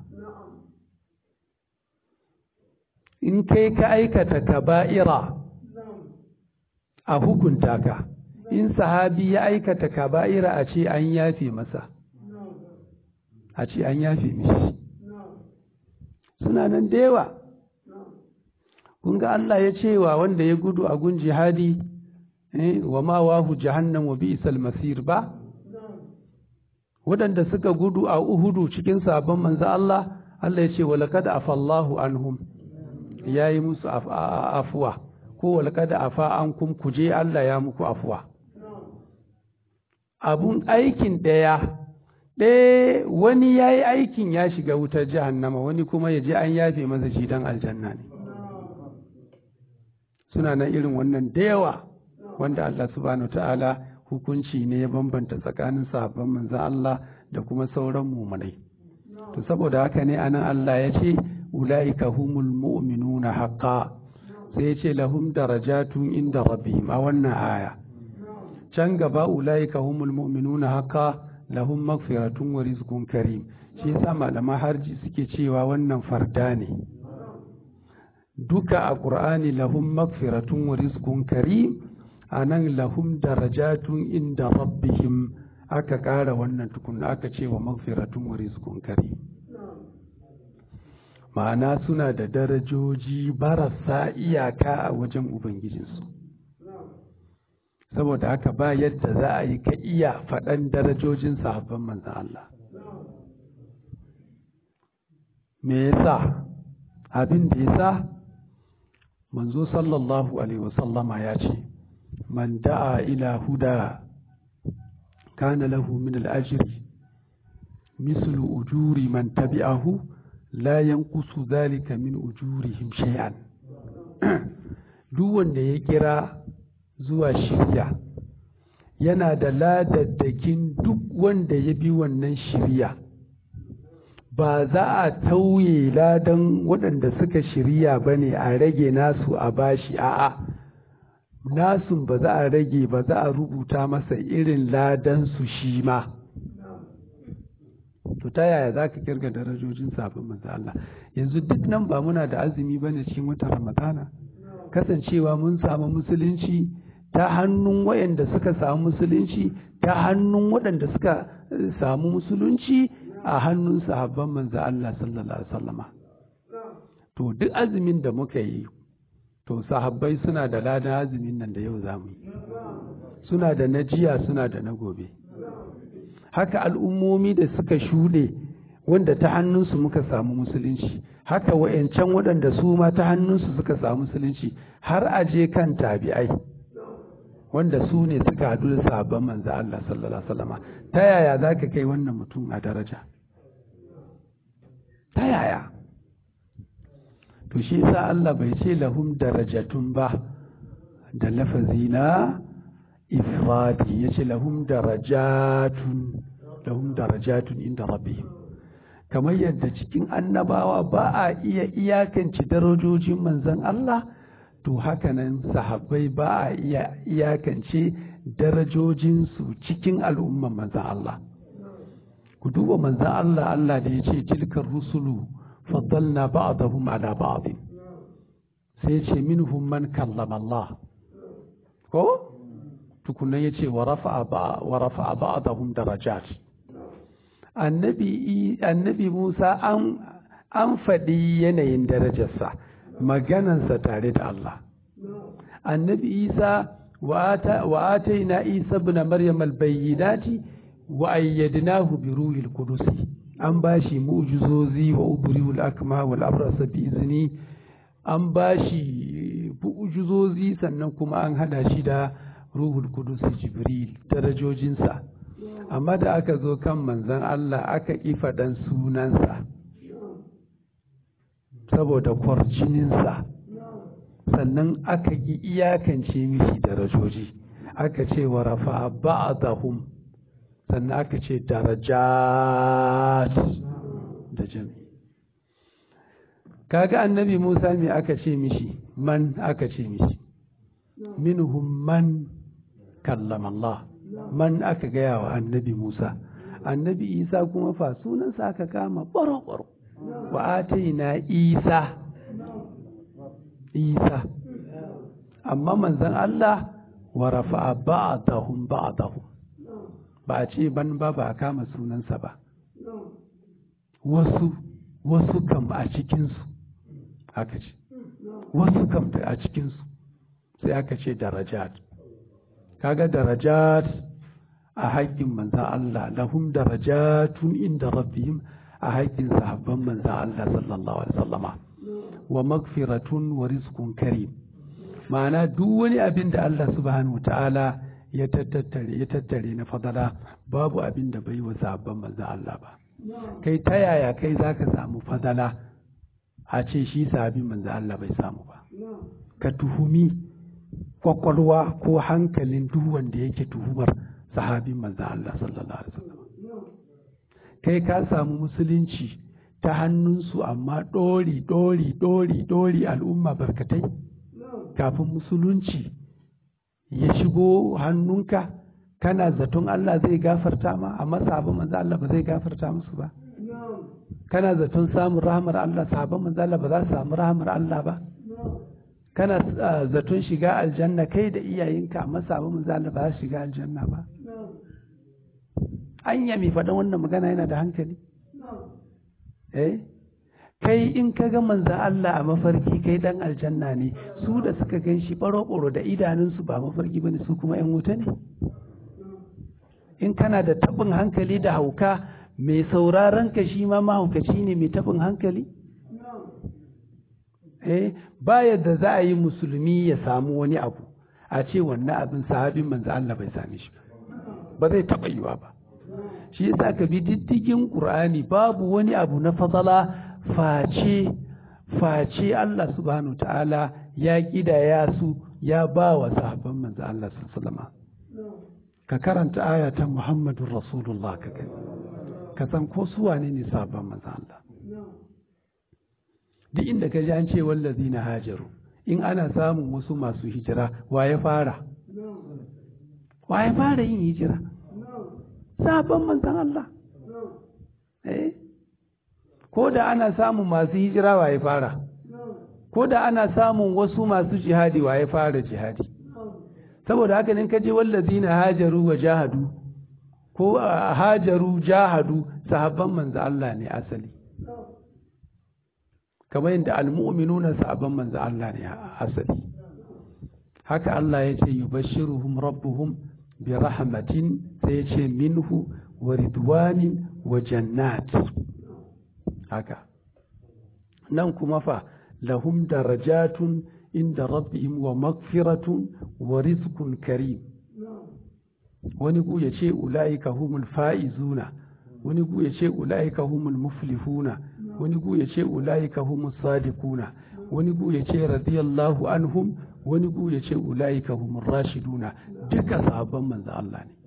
in kai ka aikata kaba'ira a hukunta ka in sahabi ya aikata kaba'ira a ce an yafe masa a ce an yafe mishi suna nan da yawa kun ga Allah ya ce wa wanda ya gudu a gun jihadi wa ma wahu jahannam wa bi'sal masir ba waɗanda suka gudu a Uhudu cikin sabon manzo Allah Allah ya ce wa laqad afallahu anhum yayi musu afuwa ko wa laqad afa ankum kuje Allah ya muku afuwa abun aikin ɗaya ɗaya wani ya yi aikin ya shiga wutar jahannama wani kuma ya je an yafe masa shi dan aljanna ne suna nan irin wannan da yawa wanda Allah subhanahu ta'ala hukunci ne ya bambanta tsakanin sahabban manzan Allah da kuma sauran mumunai to saboda haka ne anan Allah ya ce ulaika humul mu'minuna haqqa sai ya ce lahum darajatun inda rabbihim a wannan aya can gaba ulaika humul mu'minuna haqqa lahum maghfiratun wa rizqun karim shi yasa malaman harji suke cewa wannan farda ne duka a ƙur'ani lahum magfiratun wa rizqun karim a nan lahum darajatun inda rabbihim aka ƙara wannan tukun aka ce wa magfiratun wa rizqun karim ma'ana suna da darajoji barasa iyaka a wajen ubangijinsu saboda haka ba yadda za a yi ka iya faɗan darajojin sahabban manzan Allah me yasa abin da yasa manzo sallallahu alaihi wasallama ya ce man da'a ila huda kana lahu min al-ajri mislu ujuri man tabi'ahu la yanqusu dhalika min ujurihim shay'an duk wanda ya kira zuwa shirya yana da ladaddakin duk wanda ya bi wannan shirya ba za a tauye ladan waɗanda suka shirya ba ne a rage nasu a bashi a'a nasun ba za a rage ba za a rubuta masa irin ladansu shi ma to ta yaya za ka kirga darajojin sabon manzo Allah yanzu duk nan ba muna da azumi bane cikin watan Ramadana kasancewa mun samu musulunci ta hannun waɗanda suka samu musulunci ta hannun waɗanda suka samu musulunci a hannun sahabban manzo Allah sallallahu alaihi wasallama to duk azumin da muka yi to sahabbai suna da ladan azumin nan da yau zamu yi suna da na jiya suna da na gobe haka al'ummomi da suka shuɗe wanda ta hannunsu muka samu musulunci haka wa'yancan waɗanda su ma ta hannunsu suka samu musulunci har aje kan tabi'ai wanda su ne suka haɗu da sabon manzo Allah sallallahu alaihi wasallam ta yaya za ka kai wannan mutum a daraja ta yaya to shi yasa Allah bai ce lahum darajatun ba da lafazi na ifradi yace lahum darajatun lahum darajatun inda rabbihim kamar yadda cikin annabawa ba a iya iyakance darajojin manzon Allah to hakanan sahabbai ba a iya iyakance darajojinsu cikin al'umman manzon Allah ku duba manzon Allah Allah da ya ce tilkar rusulu faddalna ba'dahum ala ba'd sai ce minhum man kallama Allah ko tukunan ya ce wa rafa'a ba'dahum darajat annabi annabi Musa an an faɗi yanayin darajarsa maganansa tare da Allah annabi Isa wa ataina Isa ibn Maryam al-bayyinati wa ayyadnahu bi ruhil qudus an bashi mu'jizozi wa ubriul akma wal abrasa bi izni an bashi mu'jizozi sannan kuma an hada shi da ruhul qudus jibril darajojinsa amma da aka zo kan manzon Allah aka ƙi faɗan sunansa saboda kwarjininsa sannan aka ƙi iyakance mishi darajoji aka ce wa rafa ba'dahum sannan aka ce darajat da jami kaga annabi Musa me aka ce mishi man aka ce mishi minhum man kallama Allah man aka gaya wa annabi Musa annabi Isa kuma fa sunansa aka kama baro-baro wa ataina Isa Isa amma manzon Allah wa rafa'a ba'dahum ba'dahum ba a ce ban ba ba a kama sunansa ba wasu wasu kam a cikinsu aka ce wasu kam a cikinsu sai aka ce darajat kaga darajat a haƙƙin manzan Allah lahum darajatun inda rabbihim a haƙƙin sahabban manzan Allah sallallahu alaihi wasallama wa magfiratun wa rizqun karim ma'ana duk wani abin da Allah subhanahu ta'ala ya tattare ya tattare na fadala babu abin da bai wa sahabban manzan Allah ba kai ta yaya kai zaka samu fadala a ce shi sahabin manzan Allah bai samu ba ka tuhumi kwakwalwa ko hankalin duk wanda yake tuhumar sahabin manzan Allah sallallahu alaihi wasallam kai ka samu musulunci ta hannunsu amma ɗori ɗori ɗori ɗori al'umma barkatai kafin musulunci ya shigo hannunka kana zaton Allah zai gafarta ma amma sahabin manzan Allah ba zai gafarta musu ba kana zaton samun rahamar Allah sahabin manzan Allah ba za su samu rahamar Allah ba kana zaton shiga aljanna kai da iyayenka amma sabon manzo ba za su shiga aljanna ba anya mai faɗan wannan magana yana da hankali eh kai in ka ga manzan Allah a mafarki kai dan aljanna ne su da suka gan shi ɓaro-ɓaro da idanunsu ba mafarki bane su kuma 'yan wuta ne in kana da taɓin hankali da hauka mai sauraron ka shi ma mahaukaci ne mai taɓin hankali eh ba yadda za a yi musulmi ya samu wani abu a ce wannan abin sahabin manzo Allah bai same shi ba zai taɓa yiwa ba shi yasa ka bi diddigin Qur'ani babu wani abu na fadala face face Allah subhanahu ta'ala ya kidaya su ya ba wa sahabban manzo Allah sallallahu ka karanta aya ta Muhammadur Rasulullah ka ka san ko su wane ne sahabban manzo Allah duk inda ka ji an ce wallazi na hajaru in ana samun wasu masu hijira wa ya fara wa ya fara yin hijira sabon manzan Allah eh ko da ana samun masu hijira wa ya fara ko da ana samun wasu masu jihadi wa ya fara jihadi saboda haka ne kaje wallazina hajaru wa jahadu ko hajaru jahadu sahabban manzo Allah ne asali kamar yadda almu'minuna sahabban manzo Allah ne asali haka Allah ya ce yubashshiruhum rabbuhum bi rahmatin sai ya ce minhu wa ridwanin wa jannat haka nan kuma fa lahum darajatun inda rabbihim wa magfiratun wa rizqun karim wani ku ya ce ula'ika humul fa'izuna wani ku ya ce ula'ika humul muflihuna wani ku ya ce ula'ika humus sadiquna wani ku ya ce radiyallahu anhum wani ku ya ce ula'ika humur rashiduna duka sahabban manzo Allah ne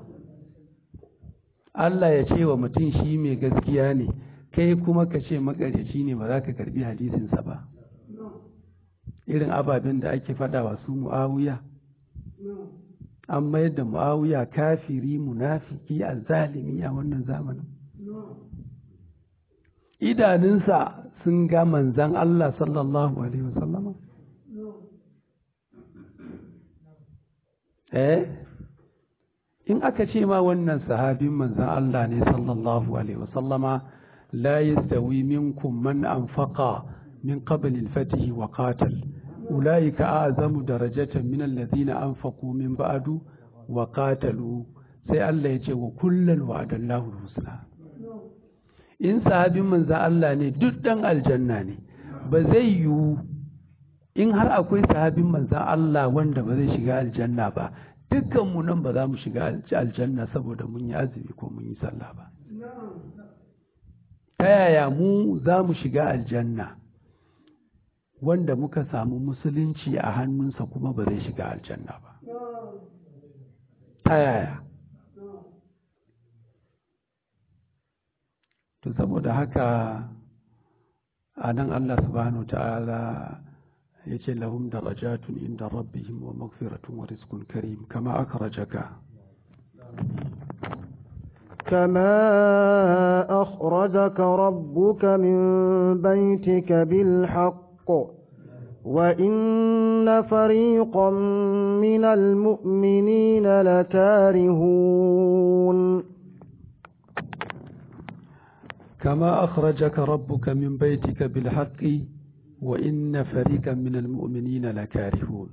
Allah ya ce wa mutum shi mai gaskiya ne kai kuma ka ce makaryaci ne ba za ka karbi hadisinsa ba irin ababen da ake faɗa wa su mu'awiya an mayar da mu'awiya kafiri munafiki a zalimi a wannan zamanin idanunsa sun ga manzan Allah sallallahu alaihi wasallama eh in aka ce ma wannan sahabin manzan Allah ne sallallahu alaihi wasallama la yastawi minkum man anfaqa min qabl al-fath wa qatal ulaika a'zamu darajatan min alladhina anfaqu min ba'du wa qatalu sai Allah ya ce wa kullal wa'adallahu husna in sahabin manzan Allah ne duk dan aljanna ne ba zai yiwu in har akwai sahabin manzan Allah wanda ba zai shiga aljanna ba dukkanmu nan ba za mu shiga aljanna saboda mun yi azumi ko mun yi sallah ba ta yaya mu za mu shiga aljanna wanda muka samu musulunci a hannunsa kuma ba zai shiga aljanna ba ta yaya to saboda haka a nan Allah subhanahu ta'ala ya ce lahum darajatun inda rabbihim wa magfiratun wa rizqun karim kama akhrajaka كما أخرجك ربك من بيتك بالحق وإن فريقا من المؤمنين لكارهون كما أخرجك ربك من بيتك بالحق وإن فريقا من المؤمنين لكارهون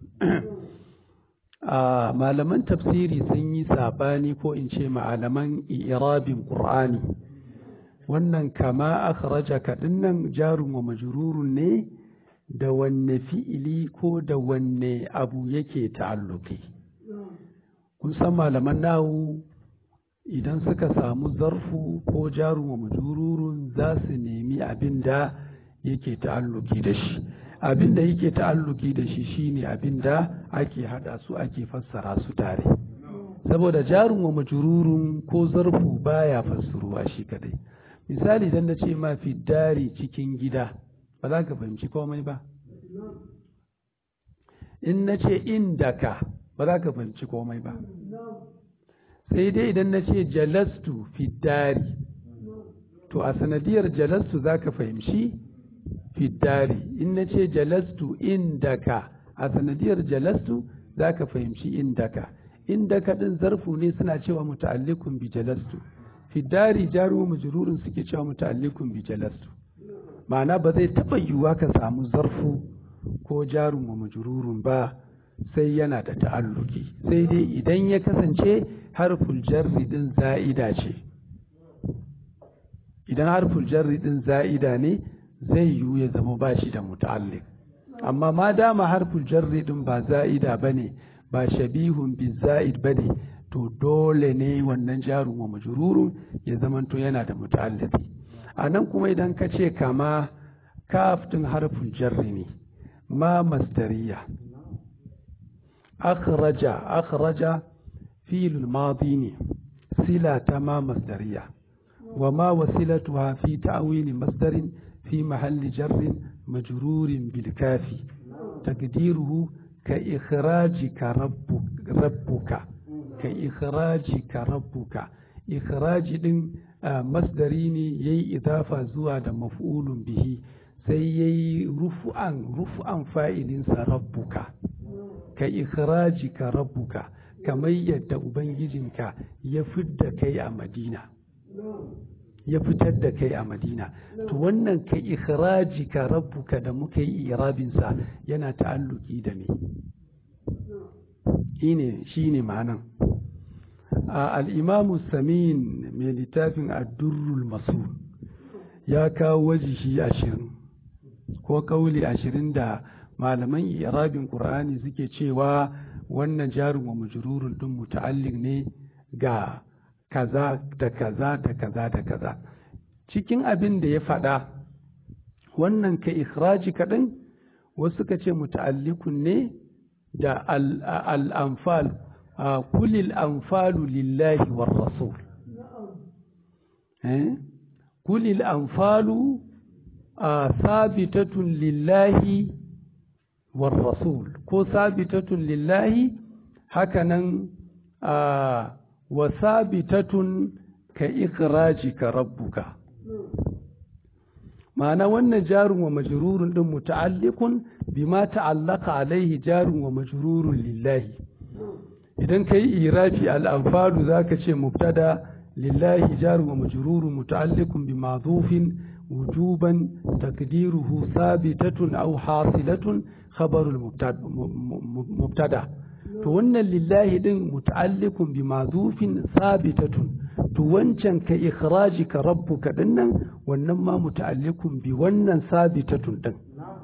a malaman tafsiri sun yi sabani ko in ce malaman irabin ƙur'ani wannan kama akhrajaka dinnan jarun wa majrurun ne da wanne fi'ili ko da wanne abu yake ta'alluki kun san malaman nahu idan suka samu zarfu ko jarun wa majrurun za su nemi abin da yake ta'alluki da shi abin da yake ta'alluki da shi shine abin da ake hada su ake fassara su tare saboda jarun wa majrurun ko zarfu baya fassaruwa shi kadai misali idan na ce ma dari cikin gida ba za ka fahimci komai ba in na ce indaka ba za ka fahimci komai ba sai dai idan na ce jalastu dari to a sanadiyar jalastu za ka fahimci fiddari in na ce jalastu indaka a sanadiyar jalastu za ka fahimci indaka indaka ɗin zarfu ne suna cewa muta'allikun bi jalastu fiddari jaru majrurin suke cewa muta'allikun bi jalastu ma'ana ba zai taɓa yiwuwa ka samu zarfu ko jarun wa majrurun ba sai yana da ta'alluki sai dai idan ya kasance harful jarri din za'ida ce idan harful jarri din za'ida ne zai yiwu ya zama ba shi da muta'alliq amma ma dama harful jarri din ba za'ida bane ba shabihun bi za'id bane to dole ne wannan jarun wa majrurun ya zamanto yana da muta'alliqi a nan kuma idan ka ce kama kaf din harful jarri ne ma masdariya akhraja akhraja fi'l madi ne sila ta ma masdariya wa ma wasilatuha fi ta'wil masdarin في محل جر مجرور بالكاف تقديره كإخراجك ربك ربك كإخراجك ربك إخراج دين masdari ne ya yi idafa zuwa da maf'ulun bihi sai ya yi rufu'an rufu'an fa'ilinsa rabbuka ka ikhraji ka rabbuka kamar yadda ubangijinka ya fidda kai a madina ya fitar da kai a madina to wannan ka ikhraji ka rabbuka da muka yi irabinsa yana ta'alluki da me shine shine ma'anan al'imamu samin mai littafin addurrul masu ya kawo wajihi ashirin ko kauli ashirin da malaman irabin ƙur'ani suke cewa wannan jarin wa majururun ɗin muta'allik ne ga kaza da kaza da kaza da kaza cikin abin da ya faɗa wannan ka ikhraji kaɗan wasu ka ce muta'allikun ne da al'amfal kulil anfalu lillahi war rasul kulil anfalu sabitatun lillahi war rasul ko sabitatun lillahi hakanan wa sabitatun ka ikraji ka rabbuka ma'ana wannan jarun wa majrurun din muta'alliqun bima ta'allaqa alaihi jarun wa majrurun lillahi idan kai irafi al-anfalu zaka ce mubtada lillahi jarun wa majrurun muta'alliqun bi ma'dhufin wujuban taqdiruhu sabitatun aw hasilatun khabarul mubtada to wannan lillahi din muta'alliqun bi ma'dhufin sabitatun to wancan ka ikhraji ka rabbuka dinnan wannan ma muta'alliqun bi wannan sabitatun din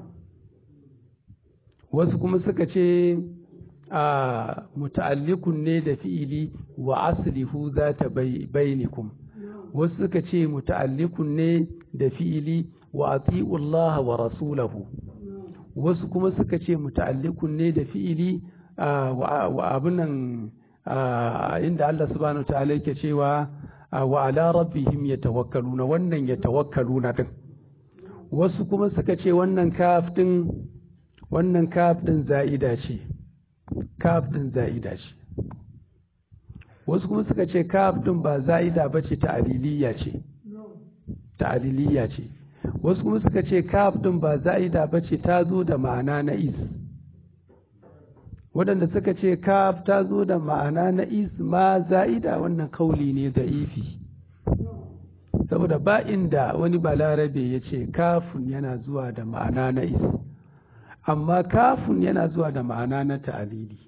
wasu kuma suka ce a muta'alliqun ne da fi'ili wa aslihu zata bainakum wasu suka ce muta'alliqun ne da fi'ili wa ati'u Allah wa rasulahu wasu kuma suka ce muta'alliqun ne da fi'ili wa abunan inda Allah subhanahu wa ta'ala yake cewa wa ala rabbihim yatawakkaluna wannan yatawakkaluna din wasu kuma suka ce wannan kaf din wannan kaf din za'ida ce kaf din za'ida ce wasu kuma suka ce kaf din ba za'ida bace ta aliliya ce ta aliliya ce wasu kuma suka ce kaf din ba za'ida bace ta zo da ma'ana na is waɗanda suka ce kaf ta zo da ma'ana na isma za'ida wannan kauli ne da ifi saboda ba inda wani balarabe ya ce kafun yana zuwa da ma'ana na is amma kafun yana zuwa da ma'ana na ta'alili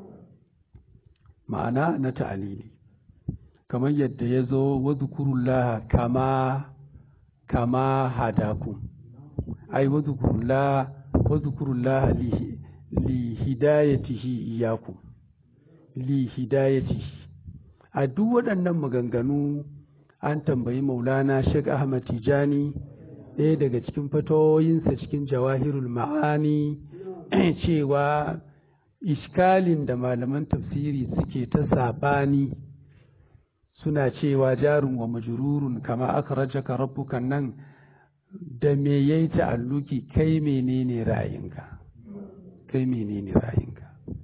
ma'ana na ta'alili kamar yadda ya zo wadhukurullah kama kama hadakum ai wadhukurullah wadhukurullah lihi li hidayatihi iyakum li hidayatihi a duk waɗannan maganganu an tambayi maulana Sheikh Ahmad Tijani ɗaya daga cikin fatoyinsa cikin jawahirul ma'ani cewa iskalin da malaman tafsiri suke ta saɓani suna cewa jarun wa majururun kama aka rajaka rabbukan nan da me yayi ta'alluki kai menene ra'ayinka kai menene ra'ayinka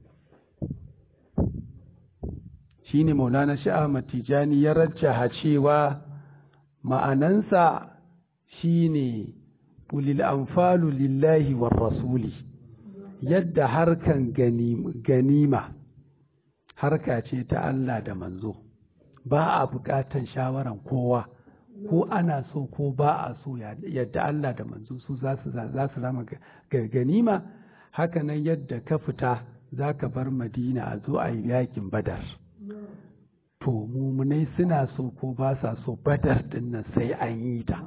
shine maulana shi Ahmad Tijani ya rajjaha cewa ma'anansa shine ulil anfalu lillahi war rasuli yadda harkan ganima harka ce ta Allah da manzo ba a buƙatan shawaran kowa ko ana so ko ba a so yadda Allah da manzo su za su rama ganima hakanan yadda ka fita za ka bar madina a zo a yi yakin badar to mumunai suna so ko ba sa so badar dinnan sai an yi ta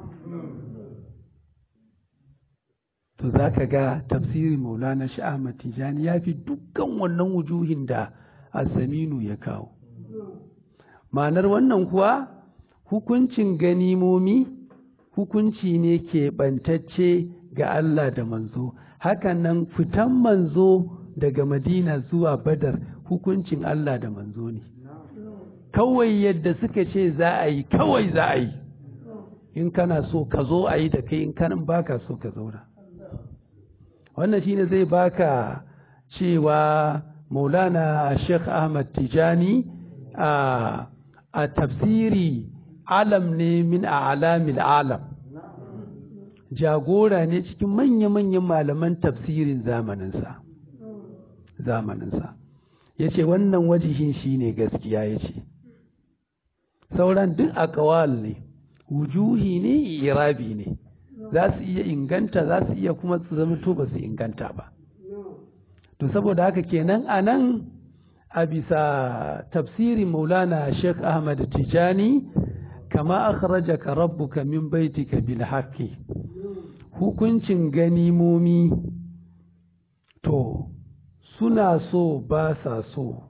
to za ka ga tafsiri maulana sha'ama tijani ya fi dukkan wannan wujuhin da asaminu ya kawo ma'anar wannan kuwa hukuncin ganimomi hukunci ne keɓantacce ga Allah da manzo hakan nan fitan manzo daga madina zuwa badar hukuncin Allah da manzo ne kawai yadda suka ce za a yi kawai za a yi in kana so ka zo a yi da kai in kanan baka so ka zauna wannan shine zai baka cewa maulana sheikh ahmad tijani a a tafsiri alam ne min alamil alam jagora ne cikin manya-manyan malaman tafsirin zamaninsa zamaninsa ya ce wannan wajihin shi ne gaskiya ya ce sauran duk akawal ne wujuhi ne irabi ne za su iya inganta za su iya kuma su zama to ba su inganta ba to saboda haka kenan a nan a bisa tafsirin maulana sheikh ahmad tijani kama akhrajaka rabbuka min baitika bil haqqi hukuncin ganimomi to suna so ba sa so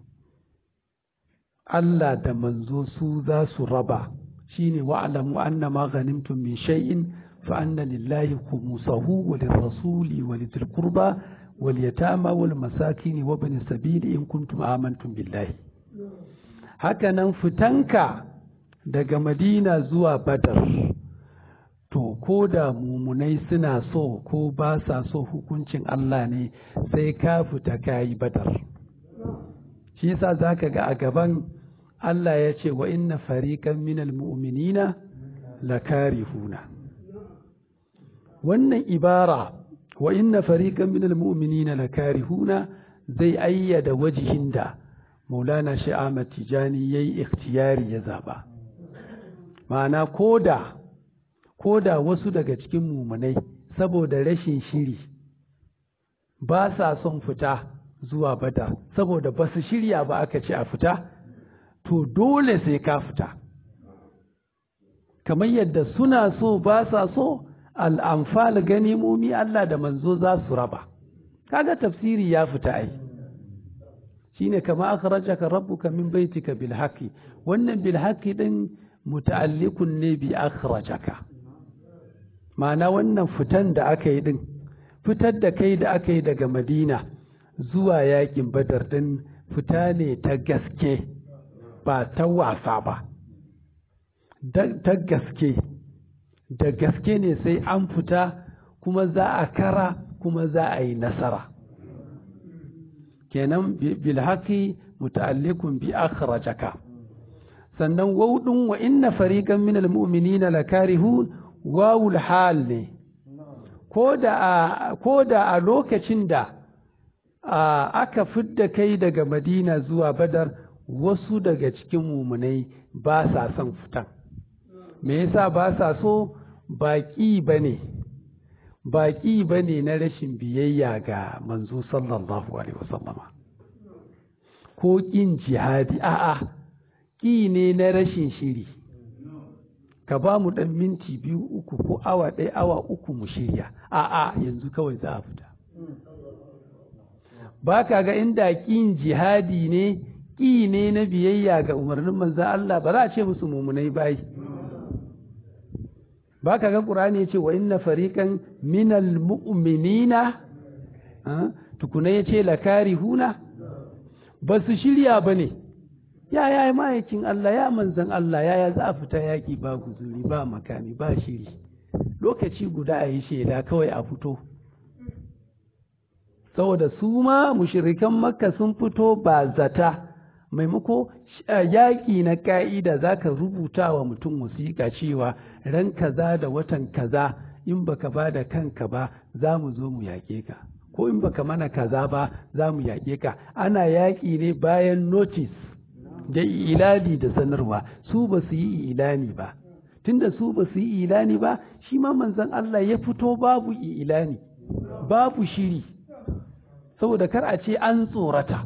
Allah da manzo su za su raba shine wa'lamu anna ma ghanimtum min shay'in fa anna lillahi khumsahu wa lirrasuli wa lidhil qurba wal yatama wal masakin wa ibn sabil in kuntum amantum billahi haka nan fitanka daga Madina zuwa Badar to ko da mumunai suna so ko ba sa so hukuncin Allah ne sai ka fita kayi Badar shi yasa zaka ga a gaban Allah ya ce wa inna fariqan minal mu'minina lakarihuna wannan ibara wa inna fariqan minal mu'minina lakarihuna zai ayyada wajihin da Maulana Shi Ahmad Tijani yayi ikhtiyari ya zaba ma'ana koda koda wasu daga cikin mumunai saboda rashin shiri ba sa son fita zuwa bada saboda ba su shirya ba aka ce a fita to dole sai ka fita kamar yadda suna so ba sa so al'amfal ganimomi Allah da manzo za su raba kaga tafsiri ya fita ai shine kama akhrajaka rabbuka min baitika bil haqqi wannan bil haqqi din muta'alliqun ne bi akhrajaka ma'ana wannan fitan da aka yi din fitar da kai da aka yi daga Madina zuwa yakin Badar din fita ne ta gaske ba ta wasa ba ta gaske da gaske ne sai an fita kuma za a kara kuma za a yi nasara kenan bilhaki muta'allikun bi akhrajaka sannan wawdin wa inna fariqan minal mu'minina lakarihun wawul hal ne ko da a lokacin da aka fidda kai daga madina zuwa badar wasu daga cikin mumunai ba sa son fitan me yasa ba sa so baƙi ba ne baƙi ba ne na rashin biyayya ga manzo sallallahu alaihi wasallama ko ƙin jihadi a'a ƙi ne na rashin shiri ka ba mu ɗan minti biyu uku ko awa ɗaya awa uku mu shirya a'a yanzu kawai za a fita ba ka ga inda ƙin jihadi ne ƙi ne na biyayya ga umarnin manzan Allah ba za a ce musu mummunai bai ba ka ga ƙur'ani ya ce wa inna fariƙan minal mu'minina tukuna ya ce lakari huna ba su shirya ba ne ya ya ma'aikin Allah ya manzan Allah ya za a fita yaƙi ba guzuri ba makami ba shiri lokaci guda a yi shaida kawai a fito saboda su ma mushirikan makka sun fito ba zata maimako yaƙi na ƙa'ida za ka rubuta wa mutum wasiƙa cewa ran kaza da watan kaza in baka ba da kanka ba za mu zo mu yaƙe ka ko in baka mana kaza ba za mu yaƙe ka ana yaƙi ne bayan notice da ilani da sanarwa su ba su yi ilani ba tunda su ba su yi ilani ba shi ma manzon Allah ya fito babu ilani babu shiri saboda kar a ce an tsorata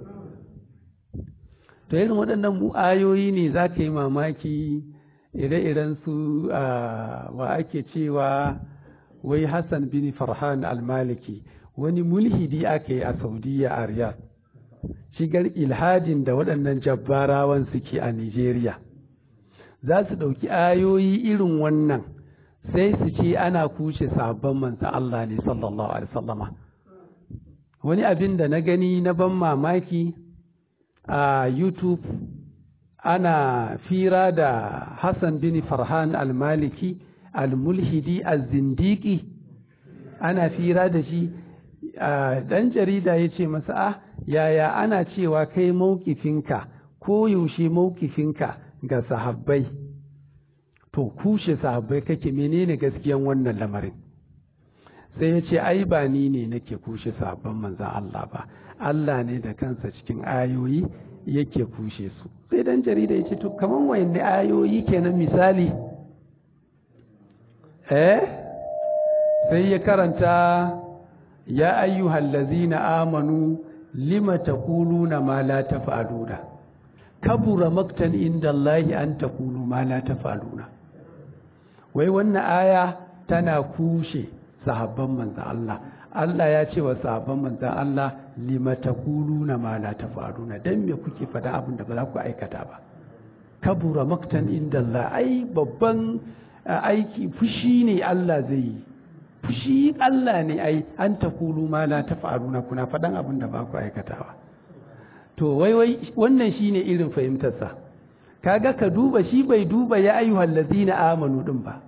to irin waɗannan mu ayoyi ne za ka yi mamaki ire-iren su wa ake cewa wai Hassan bin Farhan al-Maliki wani mulhidi aka yi a Saudiya a Riyadh shigar ilhadin da waɗannan jabbarawan suke a Nigeria za su ɗauki ayoyi irin wannan sai su ce ana kushe sabon manzan Allah ne sallallahu alaihi wasallama wani abin da na gani na ban mamaki a YouTube ana fira da Hassan bin Farhan al-Maliki al-Mulhidi al-Zindiki ana fira da shi dan jarida ya ce masa ah yaya ana cewa kai maukifinka ko yaushe maukifinka ga sahabbai to kushe sahabbai kake menene gaskiyan wannan lamarin sai ya ce ai ba ni ne nake kushe sahabban manzan Allah ba Allah ne da kansa cikin ayoyi yake kushe su sai dan jarida ya ce to kaman wayanne ayoyi kenan misali eh sai ya karanta ya ayyuhal ladzina amanu lima taquluna ma la taf'aluna kabura maktan inda Allahi an taqulu ma la taf'aluna wai wannan aya tana kushe sahabban manzan Allah Allah ya ce wa sahabban manzan Allah lima taquluna ma la taf'aluna dan me kuke fada abin da ba za ku aikata ba kabura maktan inda Allah ai babban aiki fushi ne Allah zai yi fushi Allah ne ai an taqulu ma la taf'aluna kuna fadan abin da ba ku aikatawa to wai wai wannan shine irin fahimtarsa kaga ka duba shi bai duba ya ayyuhal ladzina amanu din ba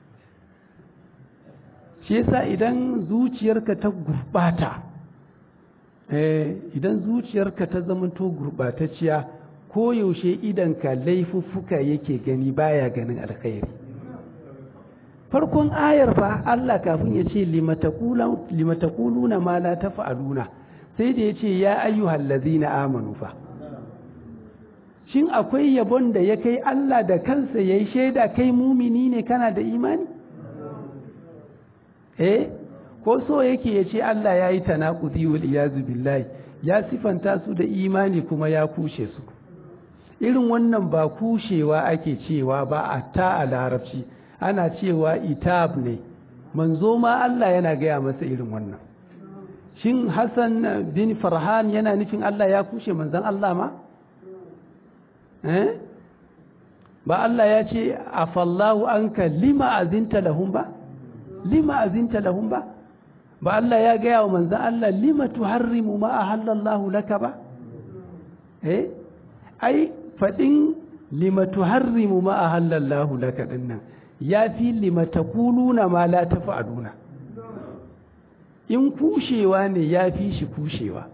shi yasa idan zuciyarka ta gurbata eh idan zuciyarka ta zamanto gurbatacciya ko yaushe idan ka laifuffuka yake gani baya ganin alkhairi farkon ayar fa Allah kafin ya ce limatakuluna ma la taf'aluna sai da ya ce ya ayyuhal ladzina amanu fa shin akwai yabon da ya kai Allah da kansa yayi shaida kai mumini ne kana da imani eh ko so yake ya ce Allah ya yi tanakuzi wal iyazu billahi ya sifanta su da imani kuma ya kushe su irin wannan ba kushewa ake cewa ba a ta a larabci ana cewa itab ne manzo ma Allah yana gaya masa irin wannan shin Hassan bin Farhan yana nufin Allah ya kushe manzon Allah ma eh ba Allah ya ce afallahu anka lima azinta lahum ba lima azinta lahum ba ba Allah ya gaya wa manzan Allah lima tuharrimu ma ahallallahu laka ba eh ai fadin lima tuharrimu ma ahallallahu laka dinnan ya fi lima taquluna ma la taf'aluna in kushewa ne ya fi shi kushewa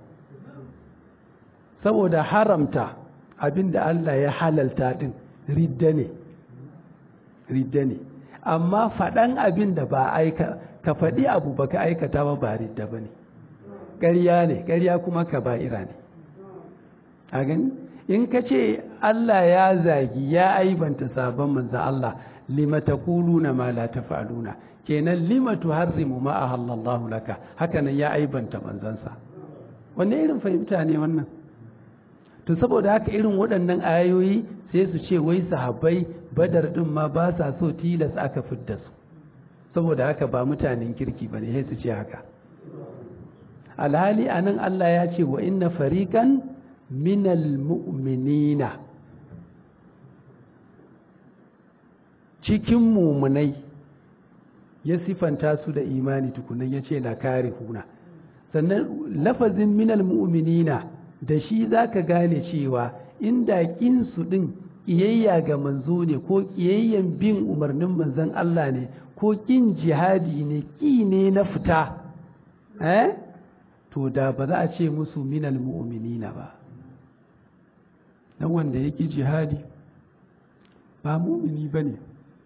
saboda haramta abinda Allah ya halalta din ridda ne ridda ne amma faɗan abin da ba aika ka faɗi abu baka aikata ba ba ridda ba ne ƙarya ne ƙarya kuma ka ba'ira ne a gani in ka ce Allah ya zagi ya aibanta sabon manzan Allah lima taquluna ma la taf'aluna kenan lima tuharrimu ma ahallallahu laka haka nan ya aibanta manzansa wanne irin fahimta ne wannan to saboda haka irin waɗannan ayoyi sai su ce wai sahabbai badar din ma ba sa so tilas aka fidda su saboda haka ba mutanen kirki ba ne sai su ce haka alhali anan Allah ya ce wa inna fariqan minal mu'minina cikin mumunai ya sifanta su da imani tukunan ya ce na kare huna sannan lafazin minal mu'minina da shi za ka gane cewa inda ƙinsu ɗin ƙiyayya ga manzo ne ko ƙiyayyan bin umarnin manzon Allah ne ko ƙin jihadi ne ƙi ne na fita eh to da ba za a ce musu minal mu'minina ba dan wanda ya ƙi jihadi ba mumini ba ne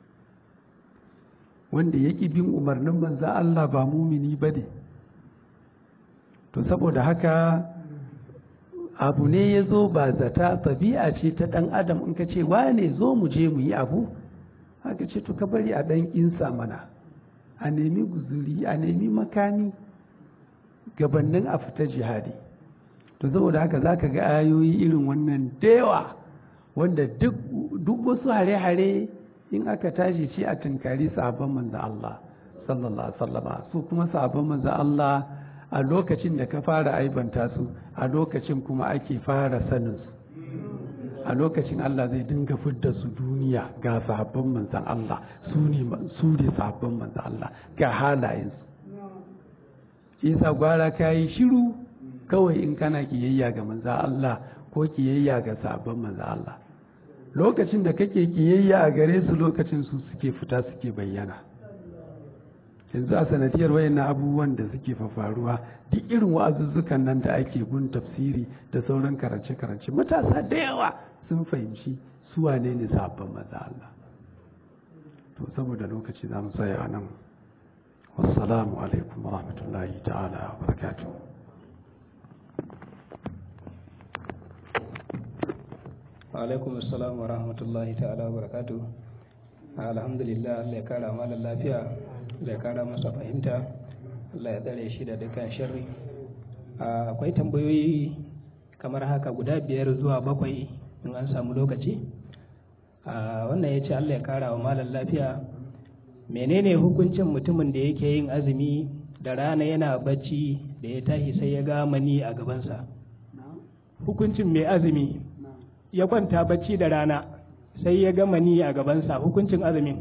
wanda ya ƙi bin umarnin manzon Allah ba mumini ba ne to saboda haka abu ne ya zo ba zata tabi'a ce ta ɗan adam in ka ce wane zo mu je mu yi abu haka ce to ka bari a ɗan insa mana a nemi guzuri a nemi makami gabannin a fita jihadi to saboda haka za ka ga ayoyi irin wannan dewa wanda duk wasu hare-hare in aka tashi ce a tunkari sabon manzo Allah sallallahu alaihi wasallama su kuma sabon manzo Allah a lokacin da ka fara aibanta su a lokacin kuma ake fara sanin su a lokacin Allah zai dinga fidda su duniya ga sahabban manzan Allah su ne su ne sahabban manzan Allah ga halayensu isa gwara ka yi shiru kawai in kana kiyayya ga manzan Allah ko kiyayya ga sahabban manzan Allah lokacin da kake kiyayya a gare su lokacin su suke fita suke bayyana yanzu a sanadiyar wayannan abubuwan da suke faruwa duk irin wa'azuzzukan nan da ake gun tafsiri da sauran karance-karance matasa da yawa sun fahimci su wane ne sabon maza Allah to saboda lokaci za mu tsaya a nan wassalamu alaikum wa rahmatullahi ta'ala wa barakatuh alaikum assalam wa rahmatullahi ta'ala wa barakatu alhamdulillah Allah ya kara malam lafiya Allah ya kara masa fahimta Allah ya tsare shi da dukkan sharri akwai tambayoyi kamar haka guda biyar zuwa bakwai in an samu lokaci wannan ya ce Allah ya kara wa malam lafiya menene hukuncin mutumin da yake yin azumi da rana yana bacci da ya tashi sai ya ga mani a gabansa hukuncin mai azumi ya kwanta bacci da rana sai ya gama ni a gabansa hukuncin azumin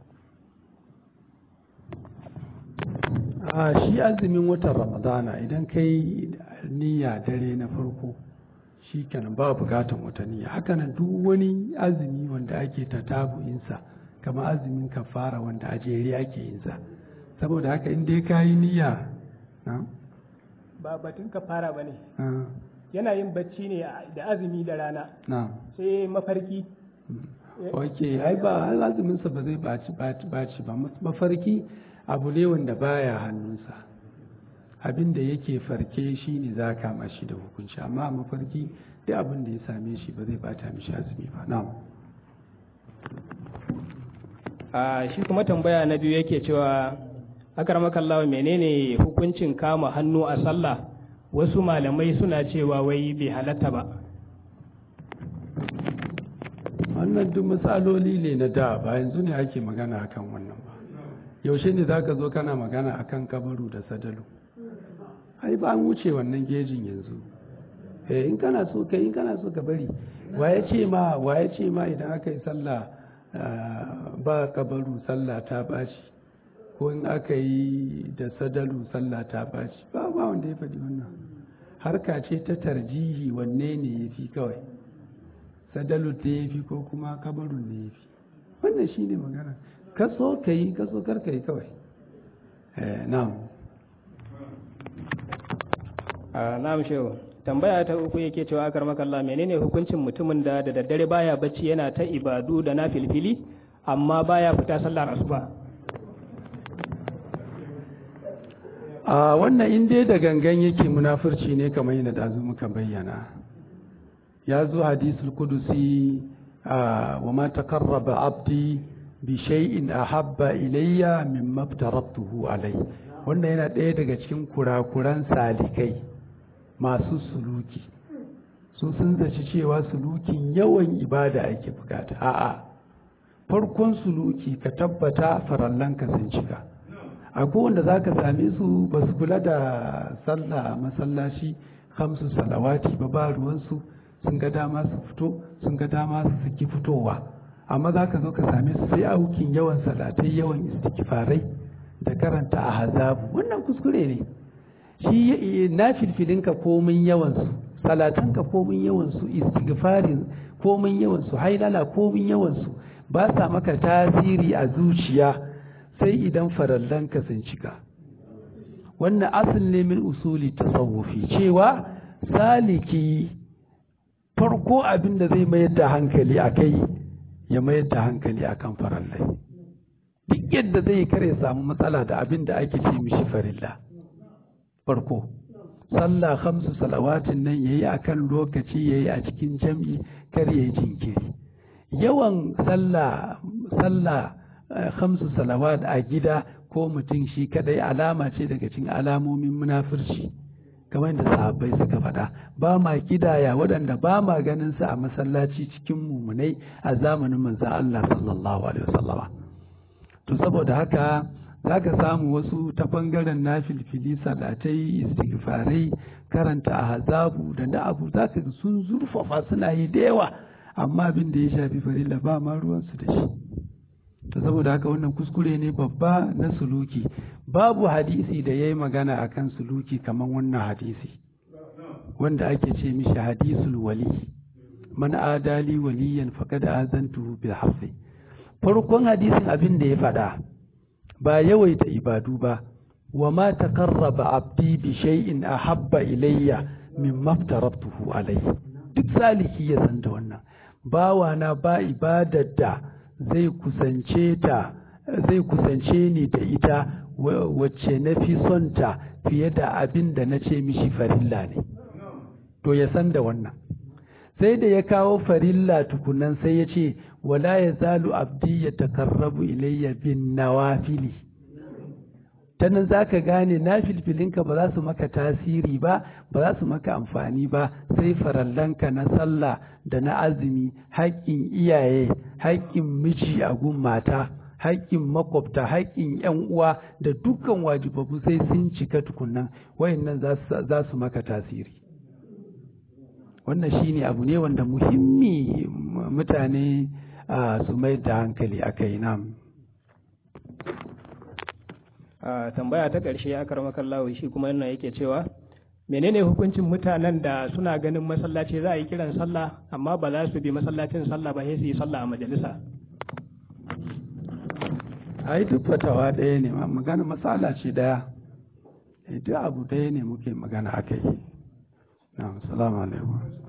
a shi azumin watan ramadana idan kai niyya dare na farko shi kenan ba bukatan wata niyya hakanan duk wani azumi wanda ake ta tabu'insa kama azumin kafara wanda a jere ake yinsa saboda haka in dai ka yi niyya ba batun kafara ba ne yana yin bacci ne da azumi da rana sai mafarki ok ai ba azuminsa ba zai baci baci ba mafarki abu ne wanda baya hannunsa abin da yake farke shi ne za ka mashi da hukunci amma mafarki duk abin da ya same shi ba zai bata mishi azumi ba na'am a shi kuma tambaya na biyu yake cewa akarmakallawa menene hukuncin kama hannu a sallah wasu malamai suna cewa wai bai halatta ba wannan duk matsaloli ne na da ba yanzu ne ake magana akan wannan ba yaushe ne za ka zo kana magana akan kabaru da sadalu ai ba an wuce wannan gejin yanzu eh in kana so kai in kana so ka bari waye ce ma waye ce ma idan aka yi sallah ba kabaru sallah ta baci ko in aka yi da sadalu sallah ta baci ba ba wanda ya faɗi wannan harka ce ta tarjihi wanne ne ya fi kawai sadalu ta ya fi ko kuma kabarun ne ya fi wannan shi ne magana kaso ka yi kaso kar ka yi kawai na'am na'am shehu tambaya ta uku yake cewa akar makalla menene hukuncin mutumin da da daddare baya bacci yana ta ibadu da na filfili amma baya fita sallar asuba a wannan in dai da gangan yake munafurci ne kamar yadda da muka bayyana ya zo hadisul kudusi wa ma taqarraba abdi bi shay'in ahabba ilayya mimma aftaratuhu alai wannan yana ɗaya daga cikin kurakuran salikai masu suluki su sun zaci cewa sulukin yawan ibada ake bukata a'a farkon suluki ka tabbata farallanka sun cika akwai wanda za ka same su ba su kula da sallah masallaci hamsu salawati ba ba ruwansu sun ga dama su fito sun ga dama su saki fitowa amma za ka zo ka same su sai aukin yawan salatai yawan istighfarai da karanta a hazabu wannan kuskure ne shi na filfilinka komin yawansu salatanka komin yawansu istighfarin komin yawansu hailala komin yawansu ba sa maka tasiri a zuciya sai idan farallanka sun cika wannan asil ne min usuli tasawufi cewa saliki farko abin da zai mayar da hankali a kai ya mayar da hankali a kan farallai duk yadda zai kare samu matsala da abin da ake ce mishi farilla farko sallah hamsu salawatin nan yayi akan lokaci yayi a cikin jam'i kar yayi jinkiri yawan sallah sallah hamsu salawat a gida ko mutum shi kadai alama ce daga cikin alamomin munafurci kamar da sahabbai suka faɗa ba ma kidaya waɗanda ba ma ganin su a masallaci cikin mumunai a zamanin manzon Allah sallallahu alaihi wasallama to saboda haka za ka samu wasu ta ɓangaren na filfili salatai istighfarai karanta a hazabu da na abu za ka sun zurfafa suna yi da yawa amma abin da ya shafi farilla ba ma ruwansu da shi to saboda haka wannan kuskure ne babba na suluki babu hadisi da ya yi magana a kan suluki kamar wannan hadisi wanda ake ce mishi hadisul wali man adali waliyan faqad azantuhu bil hafi farkon hadisin abin da ya faɗa ba yawaita ibadu ba wa ma taqarraba abdi bi shay'in ahabba ilayya mimma aftaratuhu alayhi duk saliki ya san da wannan bawa na ba ibadar da zai kusance ta zai kusance ni da ita wacce na fi son ta fiye da abin da na ce mishi farilla ne to ya san da wannan sai da ya kawo farilla tukunan sai ya ce wala ya zalu abdi ya takarrabu ilayya bin nawafili ta nan za ka gane na filfilinka ba za su maka tasiri ba ba za su maka amfani ba sai farallanka na sallah da na azumi haƙƙin iyaye haƙƙin miji a gun mata haƙƙin makwabta haƙƙin ‘yan uwa da dukkan wajibabu sai sun cika tukunan wayannan za su maka tasiri wannan shine abu ne wanda muhimmi mutane su mai da hankali aka yi nam tambaya ta ƙarshe aka rama kallawa shi kuma yana yake cewa menene hukuncin mutanen da suna ganin masallaci za a yi kiran sallah amma ba za su bi masallacin sallah ba sai su yi sallah a majalisa a yi duk fatawa ɗaya ne magana matsala ce ɗaya duk abu ɗaya ne muke magana aka yi na salamu alaikum